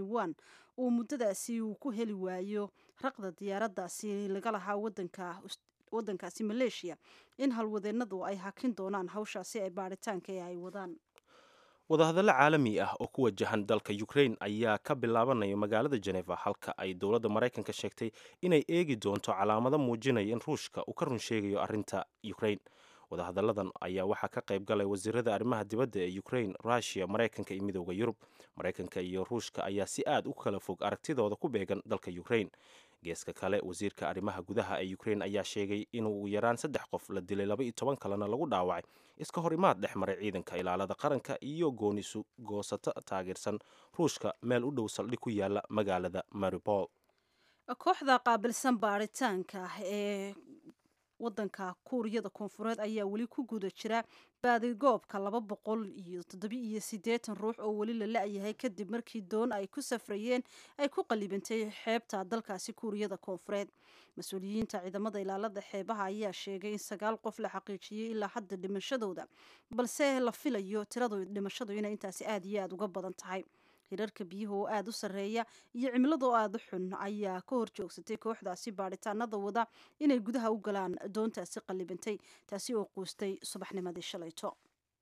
uu muddadaasi uu ku heli waayo raqda diyaaradaasi laga lahaa wadanka wadankaasi maleeshiya in halwadeennadu ay hakin doonaan hawshaasi ay baaritaanka ee ay wadaan
wadahadallo caalami ah oo ku wajahan dalka ukrain ayaa ka bilaabanaya magaalada jeneva halka ay dowladda maraykanka sheegtay inay eegi doonto calaamado muujinaya in ruushka uu ka run sheegayo arrinta ukrain wadahadalladan ayaa waxaa ka qayb galay wasiirada arrimaha dibadda ee ukrain rushia maraykanka iyo midooda yurub maraykanka iyo ruushka ayaa si aad u kala fog aragtidooda ku beegan dalka ukrain geeska kale wasiirka arrimaha gudaha ee ukrain ayaa sheegay inuu yaraan saddex qof la dilay laba iyo toban kalena lagu dhaawacay iska hor imaad dhex maray ciidanka ilaalada qaranka iyo goonisu goosato taageersan ruushka meel u dhow saldhig ku yaala magaalada maribol
kooxda qaabilsan baaritaanka ee wadanka kuuriyada koonfureed ayaa weli ku guda jira baadigoobka laba boqol iyo toddobi iyo siddeetan ruux oo weli la la-yahay kadib markii doon ay ku safrayeen ay ku qalibantay xeebta dalkaasi kuuriyada koonfureed mas-uuliyiinta ciidamada ilaalada xeebaha ayaa sheegay in sagaal qof la xaqiijiyey ilaa hadda dhimashadooda balse la filayo tiradu dhimashadu inay intaasi aada iyo aada uga badan tahay hirarka biyuhu oo aada u sarreeya iyo cimilada oo aada u xun ayaa ka hor joogsatay kooxdaasi baadhitaanada wada inay gudaha u galaan doontaasi qallibantay taasi oo quustay subaxnimadii shalayto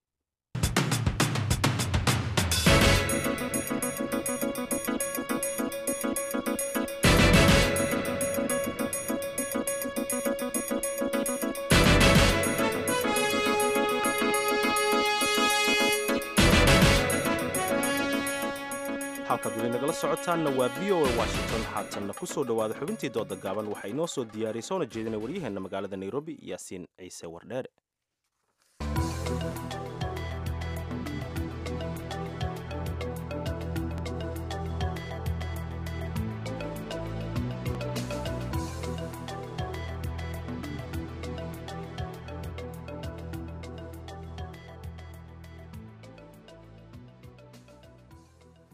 halkaad weli nagala socotaanna waa v o a washington haatanna ku soo dhowaada xubintii dooda gaaban waxaa inoo soo diyaariyay soona jeedina waryaheenna magaalada nairobi yaasiin ciise wardheere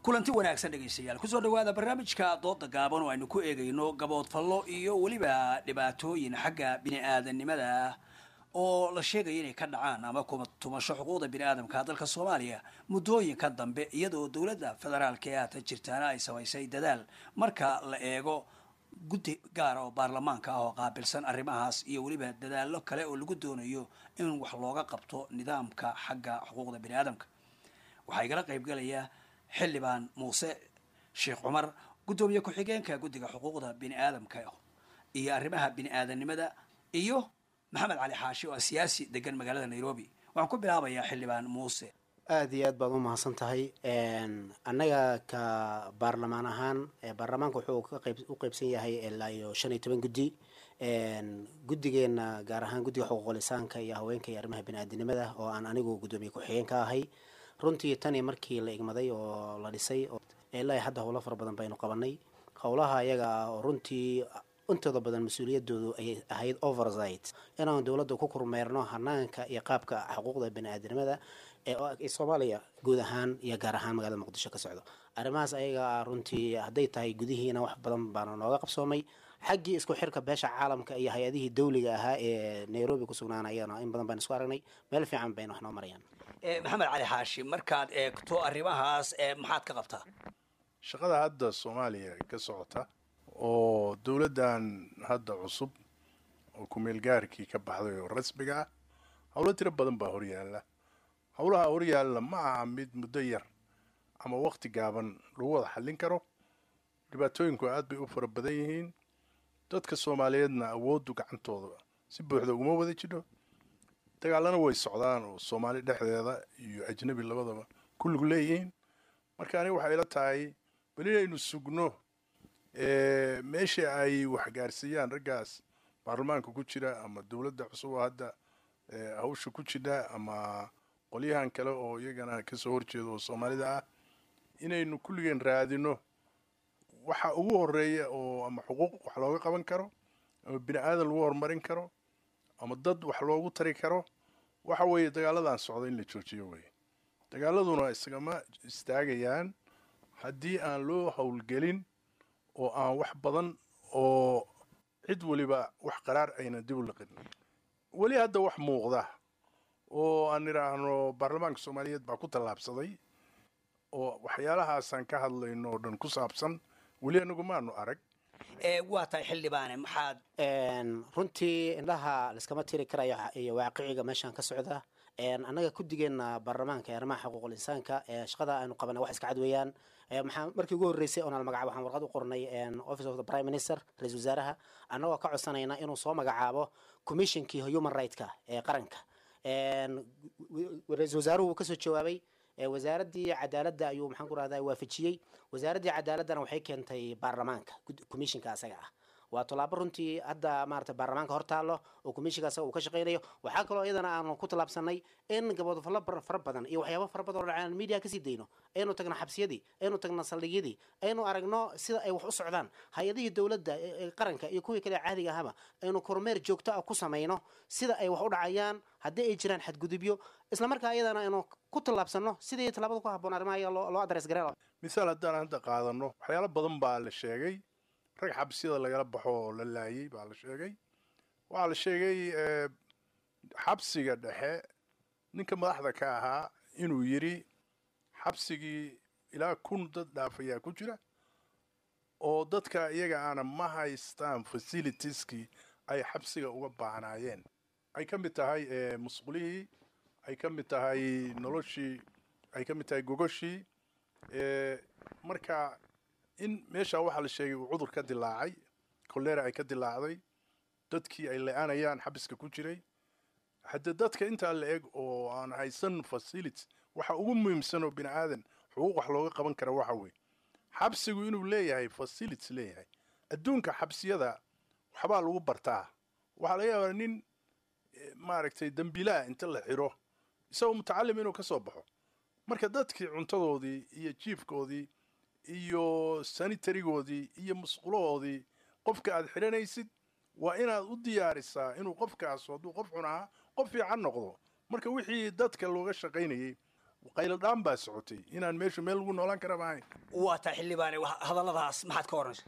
kulanti wanaagsan dhegaystayaal kusoo dhawaada barnaamijka dooda gaaban oo aynu ku eegayno gaboodfallo iyo weliba dhibaatooyin xagga bini-aadanimada oo la sheegaya inay ka dhacaan ama kuma tumasho xuquuqda bini-aadamka dalka soomaaliya muddooyinka dambe iyadoo dowladda federaalka ee haatan jirtaana ay samaysay dadaal marka la eego guddi gaara oo baarlamaanka ah oo qaabilsan arrimahaas iyo weliba dadaallo kale oo lagu doonayo in wax looga qabto nidaamka xagga xuquuqda bini-aadamka waxaa igala qaybgalaya xildhibaan muuse sheekh cumar guddoomiye ku-xigeenka guddiga xuquuqda bini-aadamka iyo arrimaha bini-aadanimada iyo maxamed cali xaashi oo ah siyaasi degan magaalada nairobi waxaan ku bilaabayaa xildhibaan muuse
aada iyo aad baad u mahadsan tahay annaga ka baarlamaan ahaan baarlamaanka wuxuu ka qayb u qeybsan yahay ilaa iyo shan iyo toban guddi guddigeena gaar ahaan guddiga xuquuqul insaanka iyo haweenka iyo arrimaha bini-aadinimada oo aan anigu guddoomiye ku-xigeen ka ahay runtii tani markii la igmaday oo la dhisay ilaa hadda howlo fara badan baynu qabanay howlaha ayaga ah oo runtii intooda badan mas-uuliyadoodu ayay ahayd oversight inaan dowladda ku kormeerno hanaanka iyo qaabka xuquuqda bini-aadinimada ee soomaaliya guud ahaan iyo gaar ahaan magaalada muqdisho ka socdo arrimahaas ayaga ah runtii hadday tahay gudihiina wax badan baana nooga qabsoomay xaggii isku xirka beesha caalamka iyo hay-adihii dawliga ahaa ee nairobi ku sugnaanayana in badan baan isku aragnay meel fiican bayna wax noo marayaan
maxamed cali xaashi markaad eegto arrimahaas maxaad ka qabtaa
shaqada hadda soomaaliya ka socota oo dowladdan hadda cusub oo ku-meelgaarkii ka baxday oo rasmiga ah howlo tiro badan baa horyaalla howlaha horyaalla ma aha mid muddo yar ama waqti gaaban lagu wada xallin karo dhibaatooyinku aad bay u fara badan yihiin dadka soomaaliyeedna awooddu gacantooda si buuxda uguma wada jidho dagaalana way socdaan oo soomaali dhexdeeda iyo ajnabi labadaba kulligu leeyihiin marka aniga waxay ila tahay bal inaynu sugno meeshii ay waxgaarsiiyaan raggaas baarlamaanka ku jira ama dowladda cusub oo hadda hawsha ku jidha ama qolyahan kale oo iyagana kasoo horjeeda oo soomaalida ah inaynu kulligeen raadino waxa ugu horeeya oo ama xuquuq wax looga qaban karo ama bini aadan lagu horumarin karo ama dad wax loogu tari karo waxa weeye dagaaladan socda in la joojiyo weye dagaaladuna isagama istaagayaan haddii aan loo howlgelin oo aan wax badan oo cid weliba wax qaraar ayna dib u liqin weli hadda wax muuqda oo aan idhaahno baarlamaanka soomaaliyeed baa ku tallaabsaday oo waxyaalahaasaan ka hadlayno oo dhan ku saabsan weli anagu maanu arag
waa tahay xildhibaane maxaad
runtii indhaha laiskama tiri karayo iyo waaqiciga meeshaan ka socda annaga guddigeena baarlamaanka ee arrimaha xuquuqul insaanka shaqada aynu qabana wax iska cad weeyaan maxaa markii ugu horreysay oonal magacaabo waxaan warqad u qornay office of the prime minister ra-isul wasaaraha annagoo ka codsanayna inuu soo magacaabo commissionkii human rightska ee qaranka ra-isul wasaaruhu wuu kasoo jawaabay wasaaraddii cadaaladda ayuu maxaan ku rahdaa waafajiyey wasaaraddii cadaaladdana waxay keentay baarlamaanka commissionka asaga ah waa tallaabo runtii hadda maarata baarlamaanka hor taallo oo commissionka asaga uu ka shaqaynayo waxaa kaloo iyadana aanu ku tallaabsanay in gaboodfallo fara badan iyo waxyaabo fara badan oo dhacaan media kasii dayno aynu tagno xabsiyadii aynu tagno saldhigyadii aynu aragno sida ay wax u socdaan hay-adihii dowladda qaranka iyo kuwii kale caadiga ahaba aynu kormeer joogto ah ku samayno sida ay wax u dhacayaan haddii ay jiraan xadgudubyo islamarkaa iyadana aynu ku tallaabsano sidii tallaabada ku habboon arrimaha loo adres gareen
misaal haddaan hadda qaadano waxyaalo badan baa la sheegay rag xabsiyada lagala baxo oo la laayay baa la sheegay waxaa la sheegay xabsiga dhexe ninka madaxda ka ahaa inuu yidhi xabsigii ilaa kun dad dhaafayaa ku jira oo dadka iyaga aana ma haystaan facilitieskii ay xabsiga uga baahnaayeen ay ka mid tahay musqulihii ay ka mid tahay noloshii ay ka mid tahay gogoshii marka in meeshaa waxaa la sheegay uu cudur ka dilaacay kolera ay ka dilaacday dadkii ay le-aanayaan xabiska ku jiray haddee dadka intaa la eg oo aan haysan facility waxa ugu muhiimsan oo bini aadan xuquuq wax looga qaban kara waxa weeye xabsigu inuu leeyahay facility leeyahay adduunka xabsiyada waxbaa lagu bartaa waxaa laga yaabaa nin maaragtay dembiilaha inta la xiro isagoo mutacalim inuu ka soo baxo marka dadkii cuntadoodii iyo jiifkoodii iyo sanitarigoodii iyo musqulahoodii qofka aad xidhanaysid waa inaad u diyaarisaa inuu qofkaas hadduu qof xun ahaa qof fiican noqdo marka wixii dadka looga shaqaynayey qayladhaan baa socotay inaan meeshu meel lagu noolaan kara maahayn
waa taa xildhibaane hadalladaas maxaad ka oranaysa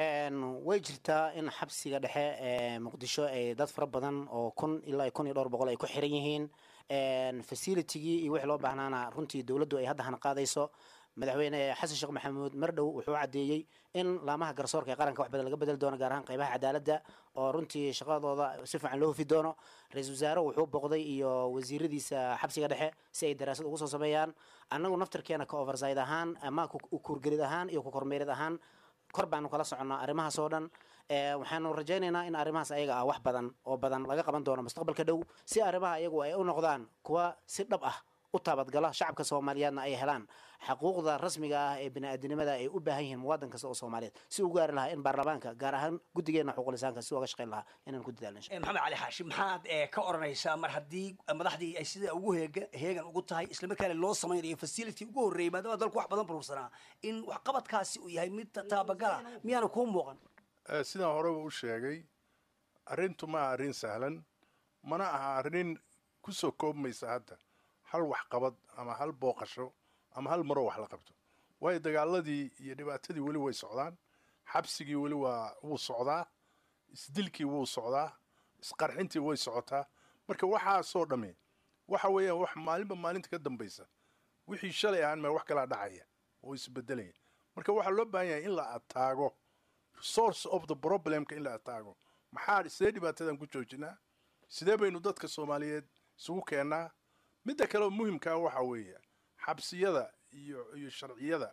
way jirtaa in xabsiga dhexe ee muqdisho ay dad fara badan oo kun ilaa kun iyo dhowr boqol ay ku xiran yihiin facilitigii iyo wixii loo baahnaana runtii dowladdu ay hadda hana qaadayso madaxweyne xasan sheekh maxamuud mar dhow wuxuu caddeeyey in laamaha garsoorka ee qaranka wax badan laga bedeli doono gaar ahaan qaybaha cadaaladda oo runtii shaqadooda si fiican loo hufi doono ra-iisul wasaare wuxuu boqday iyo wasiiradiisa xabsiga dhexe si ay daraasad ugu soo sameeyaan annagu naftarkeena ka overside ahaan ama kuurgelid ahaan iyo ku kormeerid ahaan kor baanu kala soconnaa arrimahaas oo dhan waxaanu rajaynaynaa in arrimahaas ayaga ah wax badan oo badan laga qaban doono mustaqbalka dhow si arrimaha iyagu ay u noqdaan kuwa si dhab ah u taabadgala shacabka soomaaliyeedna ay helaan xaquuqda rasmiga ah ee bini'aadanimada ay u baahan yihiin muwaadin kasta oo soomaaliyeed si u gaari lahaa in baarlamaanka gaar ahaan guddigeena xuquulisaanka si uga shaqayn lahaa inaan ku dadaalno
maxamed cali xaashi maxaad ka oranaysaa mar haddii madaxdii ay sida ugu heega heegan ugu tahay islamarkaana loo samaynayo facility ugu horreeyay maadaama dalku wax badan burursanaa in waxqabadkaasi uu yahay mid taabagala miyaana kuu muuqan
sidaan horeba u sheegay arrintu ma aha arrin sahlan mana aha arrin ku soo koobmaysa hadda hal waxqabad ama hal booqasho ama hal maroo wax la qabto waayo dagaaladii iyo dhibaatadii weli way socdaan xabsigii weli waa wuu socdaa isdilkii wuu socdaa isqarxintii way socotaa marka waxaasoo dhammi waxa weeyaan wax maalinba maalinta ka dambaysa wixii shalay ahaan maa wax kalaa dhacaya oo isbedelaya marka waxaa loo baahan yahay in la ataago source of the problemka in la ataago maxaa sidee dhibaatadan ku joojinaa sidee baynu dadka soomaaliyeed isugu keennaa midda kale oo muhimkaa waxaa weeye xabsiyada iyo iyo sharciyada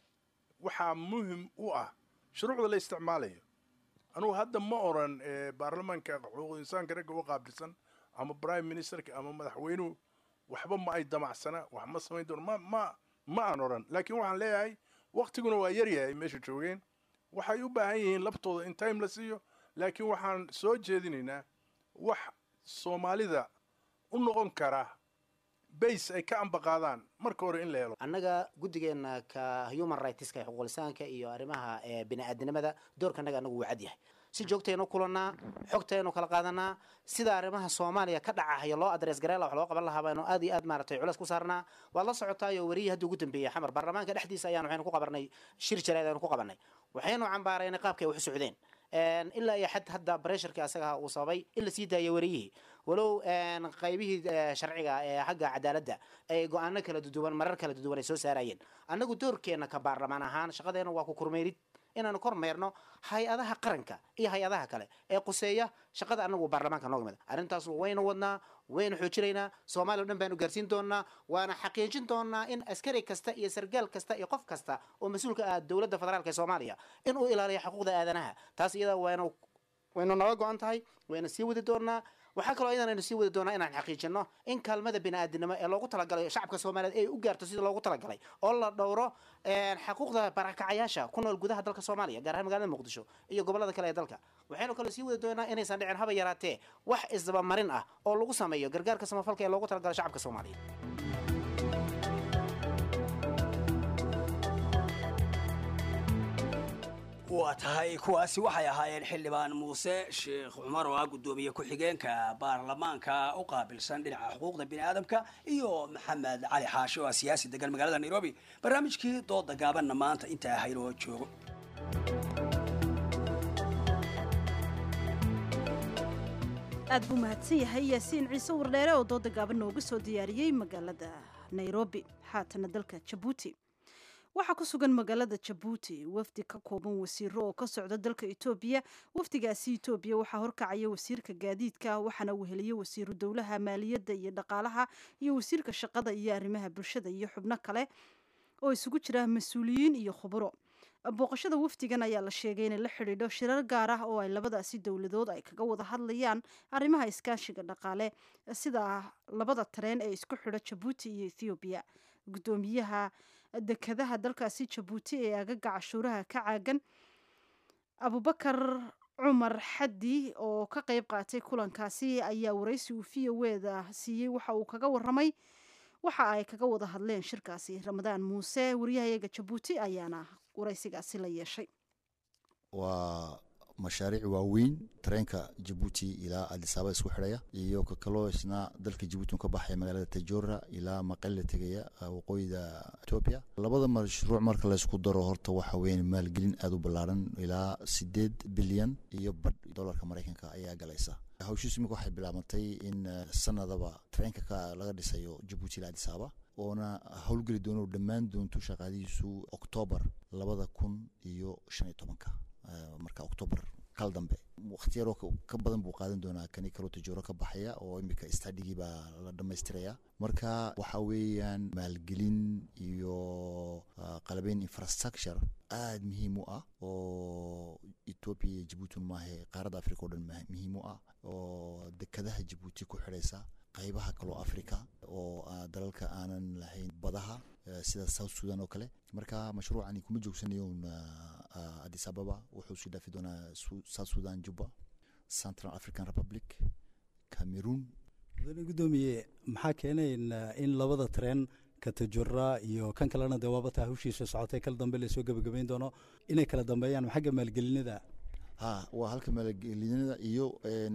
waxaa muhim u ah shuruucda la isticmaalayo anugu hadda ma oran baarlamaanka xuquuqul insaanka ragga u qaabilsan ama prime ministerka ama madaxweynuhu waxba ma ay damacsana wax ma samayn doono ma ma ma aan oran laakiin waxaan leeyahay waktiguna waa yaryahay meesha joogeen waxay u baahan yihiin laftooda in time la siiyo laakiin waxaan soo jeedinaynaa wax soomaalida u noqon kara base ay ka ambaqaadaan marka hore in la helo
annaga guddigeena ka human rightska ee xuquulisaanka iyo arrimaha bini'aadanimada doorka annaga anagu wuu cad yahay si joogtaynu kulannaa xogtaynu kala qaadanaa sida arrimaha soomaaliya ka dhacahayo loo adres gareela wax loo qaban lahaa baynu aad iyo aad maaratay culeys ku saarnaa waad la socotaayo weriyii haddii ugu dambeeyey xamar baarlamaanka dhexdiisa ayaan waxaynu ku qabanay shir jaleed aynu ku qabanay waxaynu cambaaraynay qaabkay wax u socdeen ilaa iyo xad hadda bresharka asaga uu sababay in la sii daayo weriyihii walow qaybihii sharciga ee xagga cadaaladda ay go-aano kala duduwan marar kala duduwan ay soo saarayeen annagu doorkeenna ka baarlamaan ahaan shaqadeena waa ku kormeerid inaanu kormeerno hay-adaha qaranka iyo hay-adaha kale ee quseeya shaqada anagu baarlamaanka nooga mid arrintaas waynu wadnaa waynu xoojinaynaa soomaaliya o dhan baanu gaarsiin doonaa waana xaqiijin doonaa in askari kasta iyo sargaal kasta iyo qof kasta oo mas-uulka ah dowladda federaalk ee soomaaliya in uu ilaaliyo xuquuqda aadanaha taas iyada waynu waynu naga go-an tahay wayna sii wadi doonaa waxaa kaloo iyadan aynu sii wadi doonaa inaan xaqiijino in kaalmada bini'aadanimo ee loogu talagalay shacabka soomaaliyeed ay u gaarto sida loogu talagalay oo la dhowro xaquuqda barakacayaasha ku nool gudaha dalka soomaaliya gaar ahaan magaalada muqdisho iyo gobolada kale ee dalka waxaynu kaloo sii wadi doonaa inaysan dhicin haba yaraatee wax isdabamarin ah oo lagu sameeyo gargaarka samafalka ee loogu talagalay shacabka soomaaliyeed
waa tahay kuwaasi waxay ahaayeen xildhibaan muuse sheekh cumar oo ah guddoomiye ku-xigeenka baarlamaanka u qaabilsan dhinaca xuquuqda bini'aadamka iyo maxamed cali xaashi oo ah siyaasi degan magaalada nairobi barnaamijkii dooda gaabanna maanta intaa haynoo joogo
aad buu mahadsan yahay yaasiin ciise wardheere oo dooda gaaban nooga soo diyaariyey magaalada nairobi xaatana dalka jabuuti waxaa ku sugan magaalada jabuuti wafdi ka kooban wasiiro oo ka socda dalka etoobiya wafdigaasi etoobiya waxaa horkacaya wasiirka gaadiidka waxaana weheliye wasiiru dowlaha maaliyadda iyo dhaqaalaha iyo wasiirka shaqada iyo arrimaha bulshada iyo xubno kale oo isugu jira mas-uuliyiin iyo khuburo booqashada wafdigan ayaa la sheegay inay la xidhiidho shirar gaar ah oo ay labadaasi dowladood ay kaga wada hadlayaan arrimaha iskaashiga dhaqaale sida labada tareen ee isku xidho jabuuti iyo ethoobiya guddoomiyaha dekadaha dalkaasi jabuuti ee agaga cashuuraha ka caagan abubakar cumar xaddi oo ka qayb qaatay kulankaasi ayaa waraysi uu v o eda siiyey waxa uu kaga waramay waxa ay kaga wada hadleen shirkaasi ramadaan muuse wariyahayaga jabuuti ayaana waraysigaasi la yeeshay
waa mashaariic waaweyn tareenka jabuuti ilaa adisaaba isku xidhaya iyo kakaloo isna dalka jabuuti ka baxaya magaalada tajora ilaa maqelle tegaya waqooyida etoobiya labada mashruuc marka laysku daro horta waxa weeyaan maalgelin aada u ballaaran ilaa sideed bilyan iyo badh dolarka maraykanka ayaa galaysa hawshiisu imika waxay bilaabantay in sanadaba tareenka ka laga dhisayo jabuuti ilaa adisaaba oona howlgeli doono dhammaan doonto shaqaadihiisu oktoobar labada kun iyo shan iyo tobanka marka oktoobar kal dambe waqti yaroo ka badan buu qaadan doonaa kani kaloo tajooro ka baxaya oo imika stadhigii baa la dhammaystiraya marka waxa weeyaan maalgelin iyo qalabeyn infrastructure aada muhiim u ah oo etoobiya iyo jabuuti maahe qaaradda africa o dhan muhiim u ah oo dekadaha jabuuti ku xidhaysa qaybaha kaloo africa oo dalalka aanan lahayn badaha sida south sudan oo kale marka mashruucani kuma joogsanayo un addis ababa wuxuu sii dhaafi doonaa south sudan juba central african republic cameroon
mudane guddoomiye maxaa keenay in labada tareen ka tajura iyo kan kalena dee waabata hawshiisa socotay kal dambe lasoo gebagabayn doono inay kala dambeeyaan xagga maalgelinada
ha waa halka maalgelinada iyo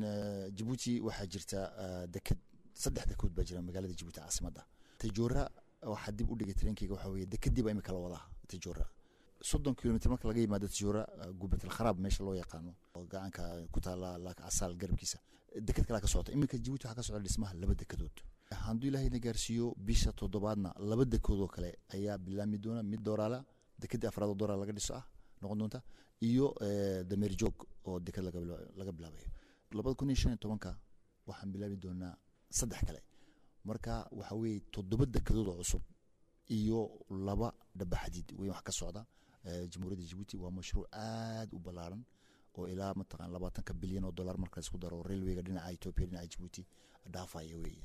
jabuuti waxaa jirta deked saddex dekood baa jira magaalada jabuuti caasimadda tajora waxaa dib u dhigay tareenkeyga waxaa weeye dekedii baa imika la wadaa tajora soddon kilomitr marka laga yimaado tajora gubatal kharaab meesha loo yaqaano oo gacanka ku taala laak casaal garabkiisa deked kalaa ka socota iminka jabuuti waxaa ka socda dhismaha laba dekedood hadduu ilaahayna gaarsiiyo bisha toddobaadna laba dekood oo kale ayaa bilaami doona mid dooraala dekedii afraad oo dooraal laga dhiso ah noqon doonta iyo dameer joog oo deked laga bilaabayo labada kun iyo shan iyo tobanka waxaan bilaabi doonaa saddex kale marka waxa weeye toddoba dekedood oo cusub iyo laba dhabaxadiid weyn wax ka socda jamhuuriyadda jabuuti waa mashruuc aada u ballaaran oo ilaa mataqan labaatanka bilyan oo dollar marka laisku daro railwayga dhinaca etoobiya dhinaca jabuuti dhaafaya wey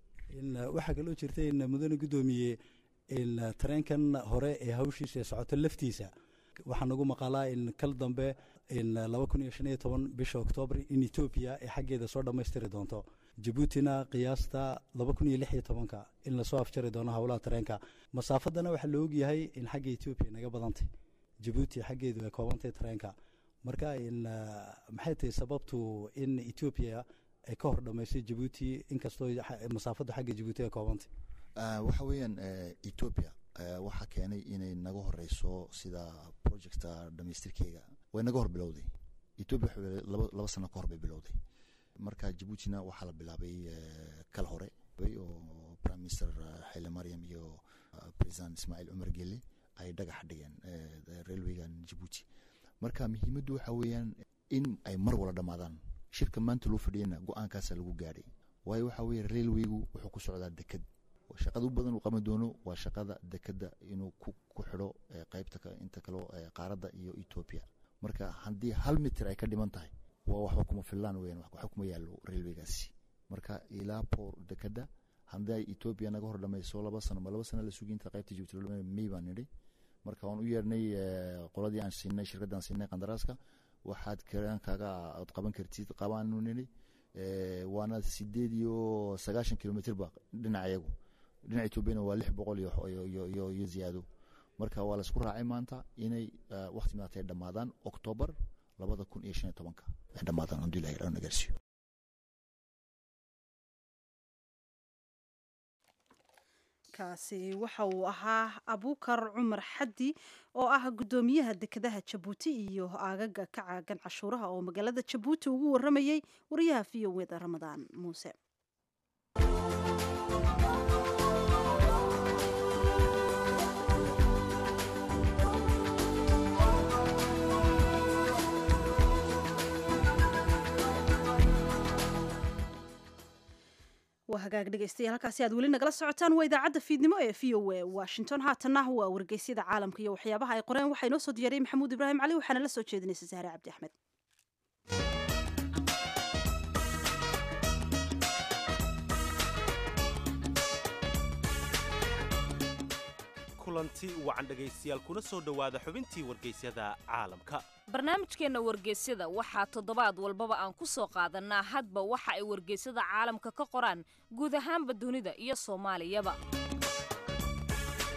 waxaa kaloo jirta in mudane guddoomiye in tareenkan hore ee hawshiisa socoto laftiisa waxaa nagu maqalaa in kal dambe in laba kun iyo shan iyo toban bisha oktoobar in etoobiya ay xaggeeda soo dhammaystiri doonto jabuutina qiyaasta laba kun iyo lix iyo tobanka in lasoo afjari doono howlaha tareenka masaafadana waxaa la ogyahay in xagga etoobiya naga badantay jabuuti xaggeedu ay koobantay tareenka marka in maxay tahay sababtu in etoobiya ay ka hor dhammaysay jabuuti inkastoo masaafaddu xagga jabuuti ay koobantay
waxa weeyaan etoobiya waxaa keenay inay naga horeyso sida projecta dhamaystirkeyga way naga hor bilowday etoobiya laba sano ka hor bay bilowday marka jabuutina waxaa la bilaabay kal hore oo prime minister xayle maryam iyo president ismaaciil cumar gelle ay dhagax dhigeen railwaygan jabuuti marka muhiimaddu waxa weeyaan in ay mar wala dhammaadaan shirka maanta loo fadhiyana go-aankaasa lagu gaadhay waayo waxa weeye railwaygu wuxuu ku socdaa deked shaqada u badan uu qaban doono waa shaqada dekeda inuu ku xidho qaybta inta kaleo qaaradda iyo etoobiya marka haddii hal mitir ay ka dhiman tahay waa waxba kuma fillaan weyan waxba kuma yaallo railwaygaasi marka ilaa poor dekeda haddii ay etoobiya naga hor dhamayso laba sano ma laba sano la sugi inta qaybta jabuuti loo may baan nidhi marka waan u yeernay qoladii aan siinay shirkadda aan siinay qandaraaska waxaad karaankaaga aad qaban kartid qabaanu nidhi waana sideed iyo sagaashan kilomitirba dhinaca iyagu dhinaca etoobiyana waa lix boqol iyo ziyaado marka waa laisku raacay maanta inay wakti maata ay dhammaadaan oktoobar labada kun iyo shan iyo tobanka ay dhammaadaan hadduu ilahay dhan gaarsiiyo
kaasi waxa uu ahaa abuukar cumar xaddi oo ah guddoomiyaha dekedaha jabuuti iyo aagaga ka caagan cashuuraha oo magaalada jabuuti ugu waramayey wariyaha v o weda ramadaan muuse waa hagaag dhegeystayaal halkaasi aad weli nagala socotaan waa idaacadda fiidnimo ee v o a washington haatanna waa wargeysyada caalamka iyo waxyaabaha ay qoreen waxaa inoo soo diyaariyey maxamuud ibraahim cali waxaana la soo jeedinaysa sahre cabdi axmed
kulanti wacan dhegaystayaal kuna soo dhowaada xubintii wargeysyada caalamka
barnaamijkeenna wargeysyada waxaa toddobaad walbaba aan ku soo qaadannaa hadba waxa ay wargeysyada caalamka ka qoraan guud ahaanba dunida iyo soomaaliyaba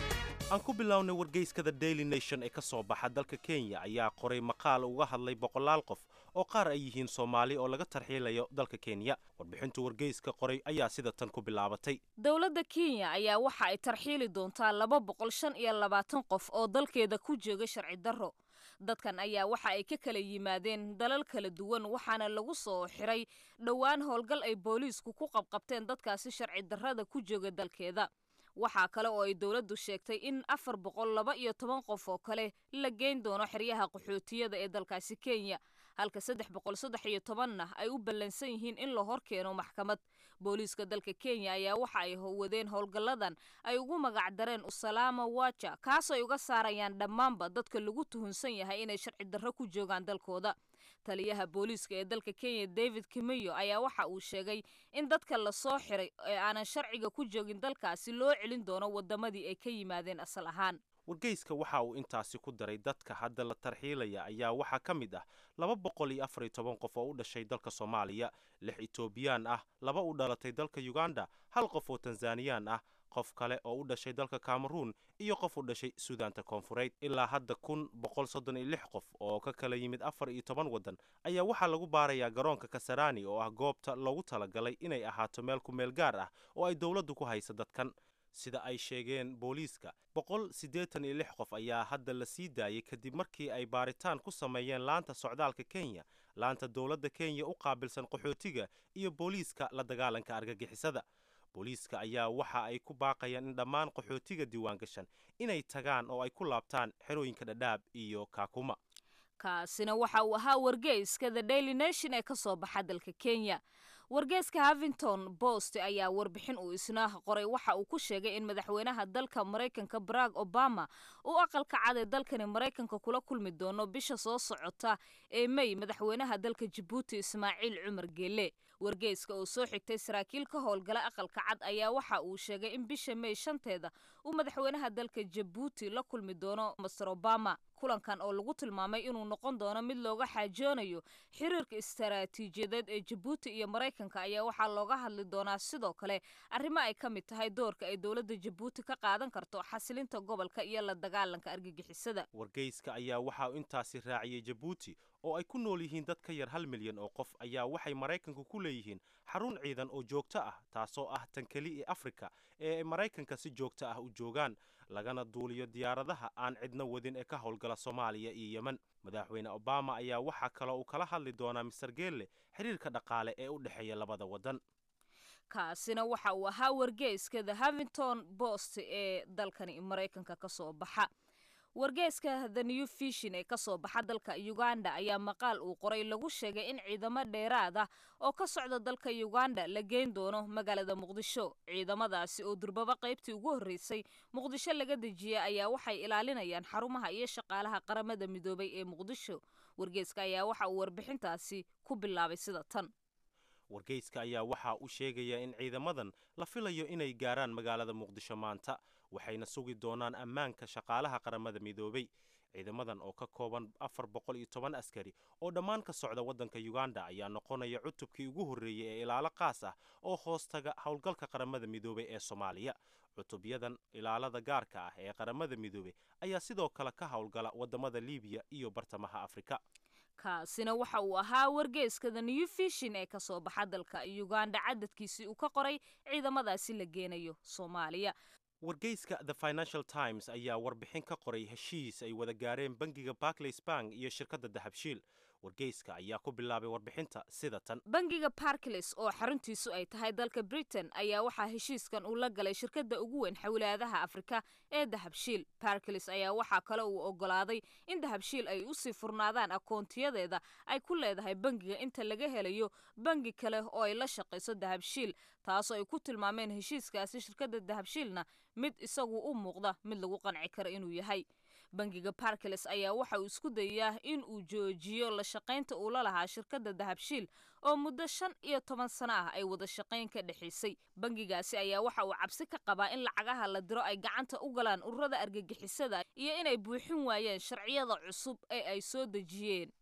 aan ku bilownay wargeyskada daily nation ee ka soo baxa dalka kenya ayaa qoray maqaal uga hadlay boqolaal qof oo qaar ay yihiin soomaali oo laga tarxiilayo dalka kenya warbixintu wargeyska qoray ayaa sida tan ku bilaabatay
dowladda kenya ayaa waxa ay tarxiili doontaa laba boqol shan iyo labaatan qof oo dalkeeda ku jooga sharci darro dadkan ayaa waxa ay ka kala yimaadeen dalal kala duwan waxaana lagu soo xiray dhowaan howlgal ay booliisku ku qabqabteen dadkaasi sharci darrada ku jooga dalkeeda waxaa kale oo ay dowladdu sheegtay in afar boqol laba iyo toban qof oo kale la geyn doono xeryaha qaxootiyada ee dalkaasi kenya halka saddex boqol saddex iyo tobanna ay u ballansan yihiin in la hor keeno maxkamad booliiska dalka kenya ayaa waxa ay wadeen howlgalladan ay ugu magac dareen usalaama waja kaasoo ay uga saarayaan dhammaanba dadka lagu tuhunsan yahay inay sharci darro ku joogaan dalkooda taliyaha booliiska ee dalka kenya david kimeyo ayaa waxa uu sheegay in dadka lasoo xiray ee aanan sharciga ku joogin dalkaasi loo celin doono wadamadii ay ka yimaadeen asal ahaan
wargeyska waxa uu intaasi ku daray dadka hadda la tarxiilaya ayaa waxaa ka mid ah laba boqol iyo afar iyo toban qof oo u dhashay dalka soomaaliya lix etoobiyaan ah laba u dhalatay dalka uganda hal qof oo tanzaniyaan ah qof kale oo u dhashay dalka cameruun iyo qof u dhashay suudaanta koonfureed ilaa hadda kun boqol soddon iyo lix qof oo ka kala yimid afar iyo toban waddan ayaa waxaa lagu baarayaa garoonka kasarani oo ah goobta loogu talagalay inay ahaato meel ku meel gaar ah oo ay dowladdu ku haysa dadkan sida ay sheegeen booliiska boqol siddeetan iyo lix qof ayaa hadda la sii daayay kadib markii ay baaritaan ku sameeyeen laanta socdaalka kenya laanta dowladda kenya u qaabilsan qaxootiga iyo booliiska la dagaalanka argagixisada booliiska ayaa waxa ay ku baaqayaan in dhammaan qaxootiga diiwaangashan inay tagaan oo ay ku laabtaan xerooyinka dhadhaab iyo kaakuma
kaasina waxa uu ahaa wargeyska the daily nation ee ka soo baxa dalka kenya wargeyska havington post ayaa warbixin uu isna qoray waxa uu ku sheegay in madaxweynaha dalka maraykanka barack obama uu aqalka cad ee dalkani maraykanka kula kulmi doono bisha soo socota ee may madaxweynaha dalka jabuuti ismaaciil cumar geele wargeyska oo soo xigtay saraakiil ka howlgala aqalka cad ayaa waxa uu sheegay in bisha may shanteeda uu madaxweynaha dalka jabuuti la kulmi doono master obama kulankan oo lagu tilmaamay inuu noqon doono mid looga xaajoonayo xiriirka istaraatiijiyadeed ee jabuuti iyo maraykanka ayaa waxaa looga hadli doonaa sidoo kale arrimo ay ka mid tahay doorka ay dowladda jabuuti ka qaadan karto xasilinta gobolka iyo la dagaalanka argagixisada
wargeyska ayaa waxaa intaasi raaciyey jabuuti oo ay ku nool yihiin dad ka yar hal milyan oo qof ayaa waxay maraykanku ku leeyihiin xarun ciidan oo joogto ah taasoo ah tan keli ee afrika ee ay maraykanka si joogto ah u joogaan lagana duuliyo diyaaradaha aan cidna wadin ee ka howlgala soomaaliya iyo yemen madaxweyne obama ayaa waxaa kaloo uu kala hadli doonaa mister geelle xiriirka dhaqaale ee u dhexeeya labada waddan
kaasina waxa uu ahaa wargeyska the havington post ee dalkani maraykanka ka soo baxa wargeyska the new fishin ee kasoo baxa dalka uganda ayaa maqaal uu qoray lagu sheegay in ciidamo dheeraad ah oo ka socda dalka uganda la geyn doono magaalada muqdisho ciidamadaasi oo durbaba qaybtii ugu horreysay muqdisho laga dejiyay ayaa waxay ilaalinayaan xarumaha iyo shaqaalaha qaramada midoobay ee muqdisho wargeyska ayaa waxa uu warbixintaasi ku bilaabay sida tan
wargeyska ayaa waxaa u sheegaya in ciidamadan la filayo inay gaaraan magaalada muqdisho maanta waxayna sugi doonaan ammaanka shaqaalaha qaramada midoobay ciidamadan oo ka kooban afar boqol iyo toban askari oo dhammaan ka socda waddanka uganda ayaa noqonaya cutubkii ugu horreeyey ee ilaalo qaas ah oo hoostaga howlgalka qaramada midoobay ee soomaaliya cutubyadan ilaalada gaarka ah ee qaramada midoobey ayaa sidoo kale ka howlgala waddamada libiya iyo bartamaha afrika
kaasina waxa uu ahaa wargeyska the new fishin ee kasoo baxa dalka uganda cadadkiisii uu ka qoray ciidamadaasi la geenayo soomaaliya
wargeyska the financial times ayaa warbixin ka qoray heshiis ay wada gaareen bangiga barclays bank iyo shirkadda dahabshiil wargeyska ayaa ku bilaabay warbixinta sida tan
bangiga barclays oo xaruntiisu ay tahay dalka britain ayaa waxaa heshiiskan uu la galay shirkadda ugu weyn xawlaadaha afrika ee dahabshiil barclays ayaa waxaa kale uu ogolaaday in dahabshiil ay usii furnaadaan akoontiyadeeda ay ku leedahay bangiga inta laga helayo bangi kale oo ay la shaqayso dahabshiil taasoo ay ku tilmaameen heshiiskaasi shirkadda dahabshiilna mid isagu u muuqda mid lagu qanci karo inuu yahay bangiga barclays ayaa waxa uu isku dayaa in uu joojiyo la shaqaynta uu la lahaa shirkadda dahabshiil oo muddo shan iyo toban sano ah ay wada shaqayn ka dhexaysay bangigaasi ayaa waxa uu cabsi ka qabaa in lacagaha la diro ay gacanta u galaan ururada argagixisada iyo inay buuxin waayeen sharciyada cusub ee ay soo dejiyeen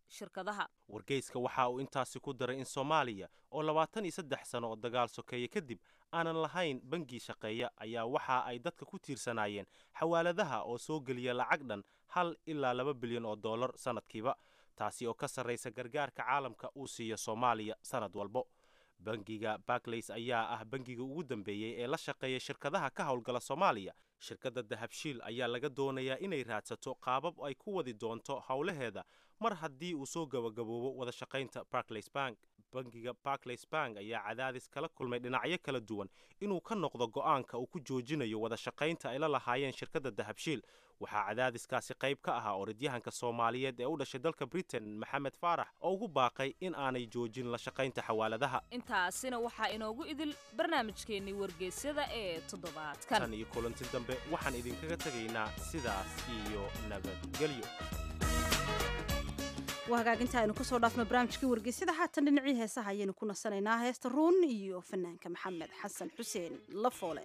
shirkadaha
wargeyska waxa uu intaasi ku daray in soomaaliya oo labaatan iyo saddex sano oo dagaal sokeeye kadib aanan lahayn bangi shaqeeya ayaa waxa ay dadka ku tiirsanaayeen xawaaladaha oo soo geliya lacag dhan hal ilaa laba bilyan oo dollar sannadkiiba taasi oo ka sarraysa gargaarka caalamka uu siiyo soomaaliya sannad walbo bangiga barclays ayaa ah bangiga ugu dambeeyey ee la shaqeeya shirkadaha ka howlgala soomaaliya shirkadda dahabshiil ayaa laga doonayaa inay raadsato qaabab ay ku wadi doonto howlaheeda mar haddii uu soo gabagaboobo wada shaqaynta barclays bank bangiga barclays bank ayaa cadaadis kala kulmay dhinacyo kala duwan inuu ka noqdo go'aanka uu ku joojinayo wada shaqaynta ay la lahaayeen shirkadda dahabshiil waxaa cadaadiskaasi qayb ka ahaa orodyahanka soomaaliyeed ee u dhashay dalka britain maxamed faarax oo ugu baaqay in aanay joojin la shaqaynta xawaaladaha
intaasina waxaa inoogu idil barnaamijkeennii wargeysyada ee toddobaadkan
tan iyo kulanti dambe waxaan idinkaga tegaynaa sidaas iyo nabadgelyo
waa hagaaginta aynu kusoo dhaafno barnaamijkii wargeysyada haatan dhinacii heesaha ayaynu ku nasanaynaa heesta ruun iyo fanaanka maxamed xasan xuseen lafoole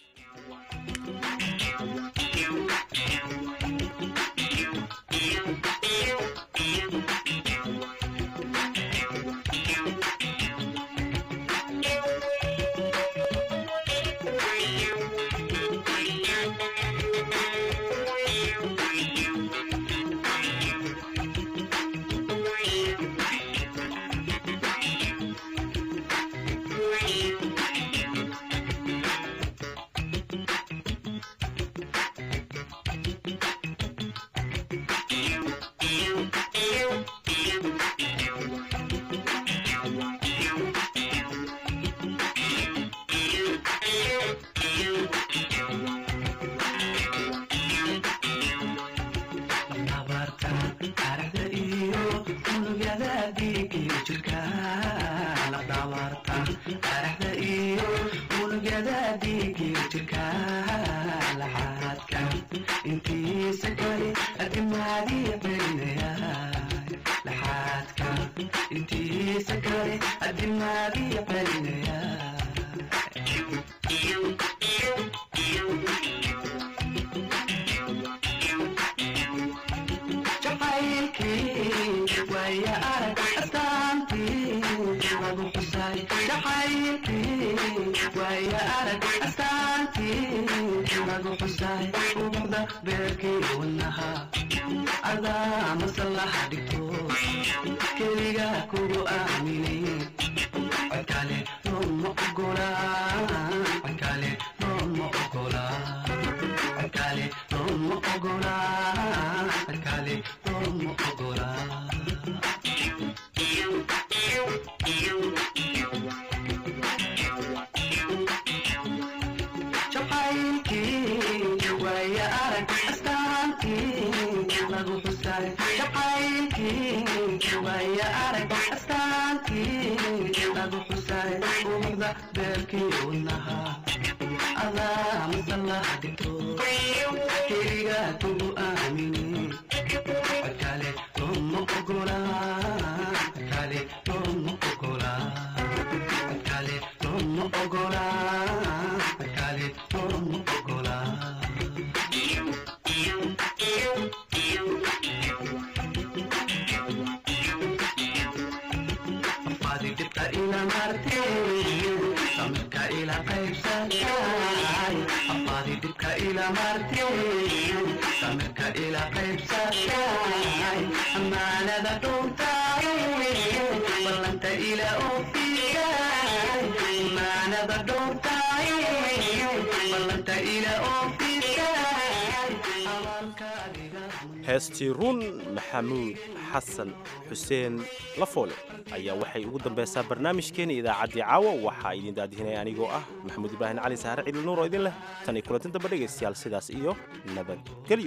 heestii run maxamuud xasan xuseen lafoole ayaa waxay ugu dambaysaa barnaamijkeena idaacaddii caawa waxaa idin daadihinaya anigoo ah maxamuud ibraahim cali saare ciidil nuur oo idin leh tan iyo kulantin damba dhegaystayaal sidaas iyo nabadgelyo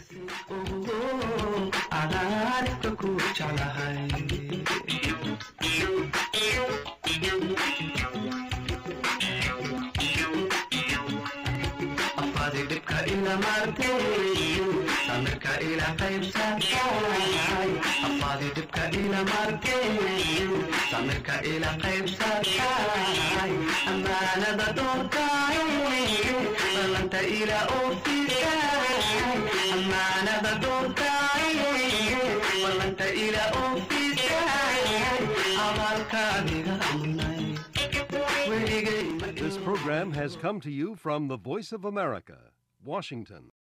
samirka ila qaybsatay afaadi dhibka ila martay samirka ila qaybsatay amaanada doortay ballanta ila oofisay amaanada doortay ballanta ila oofisay adiga amnay weligay
This program has come to you from the Voice of America, Washington.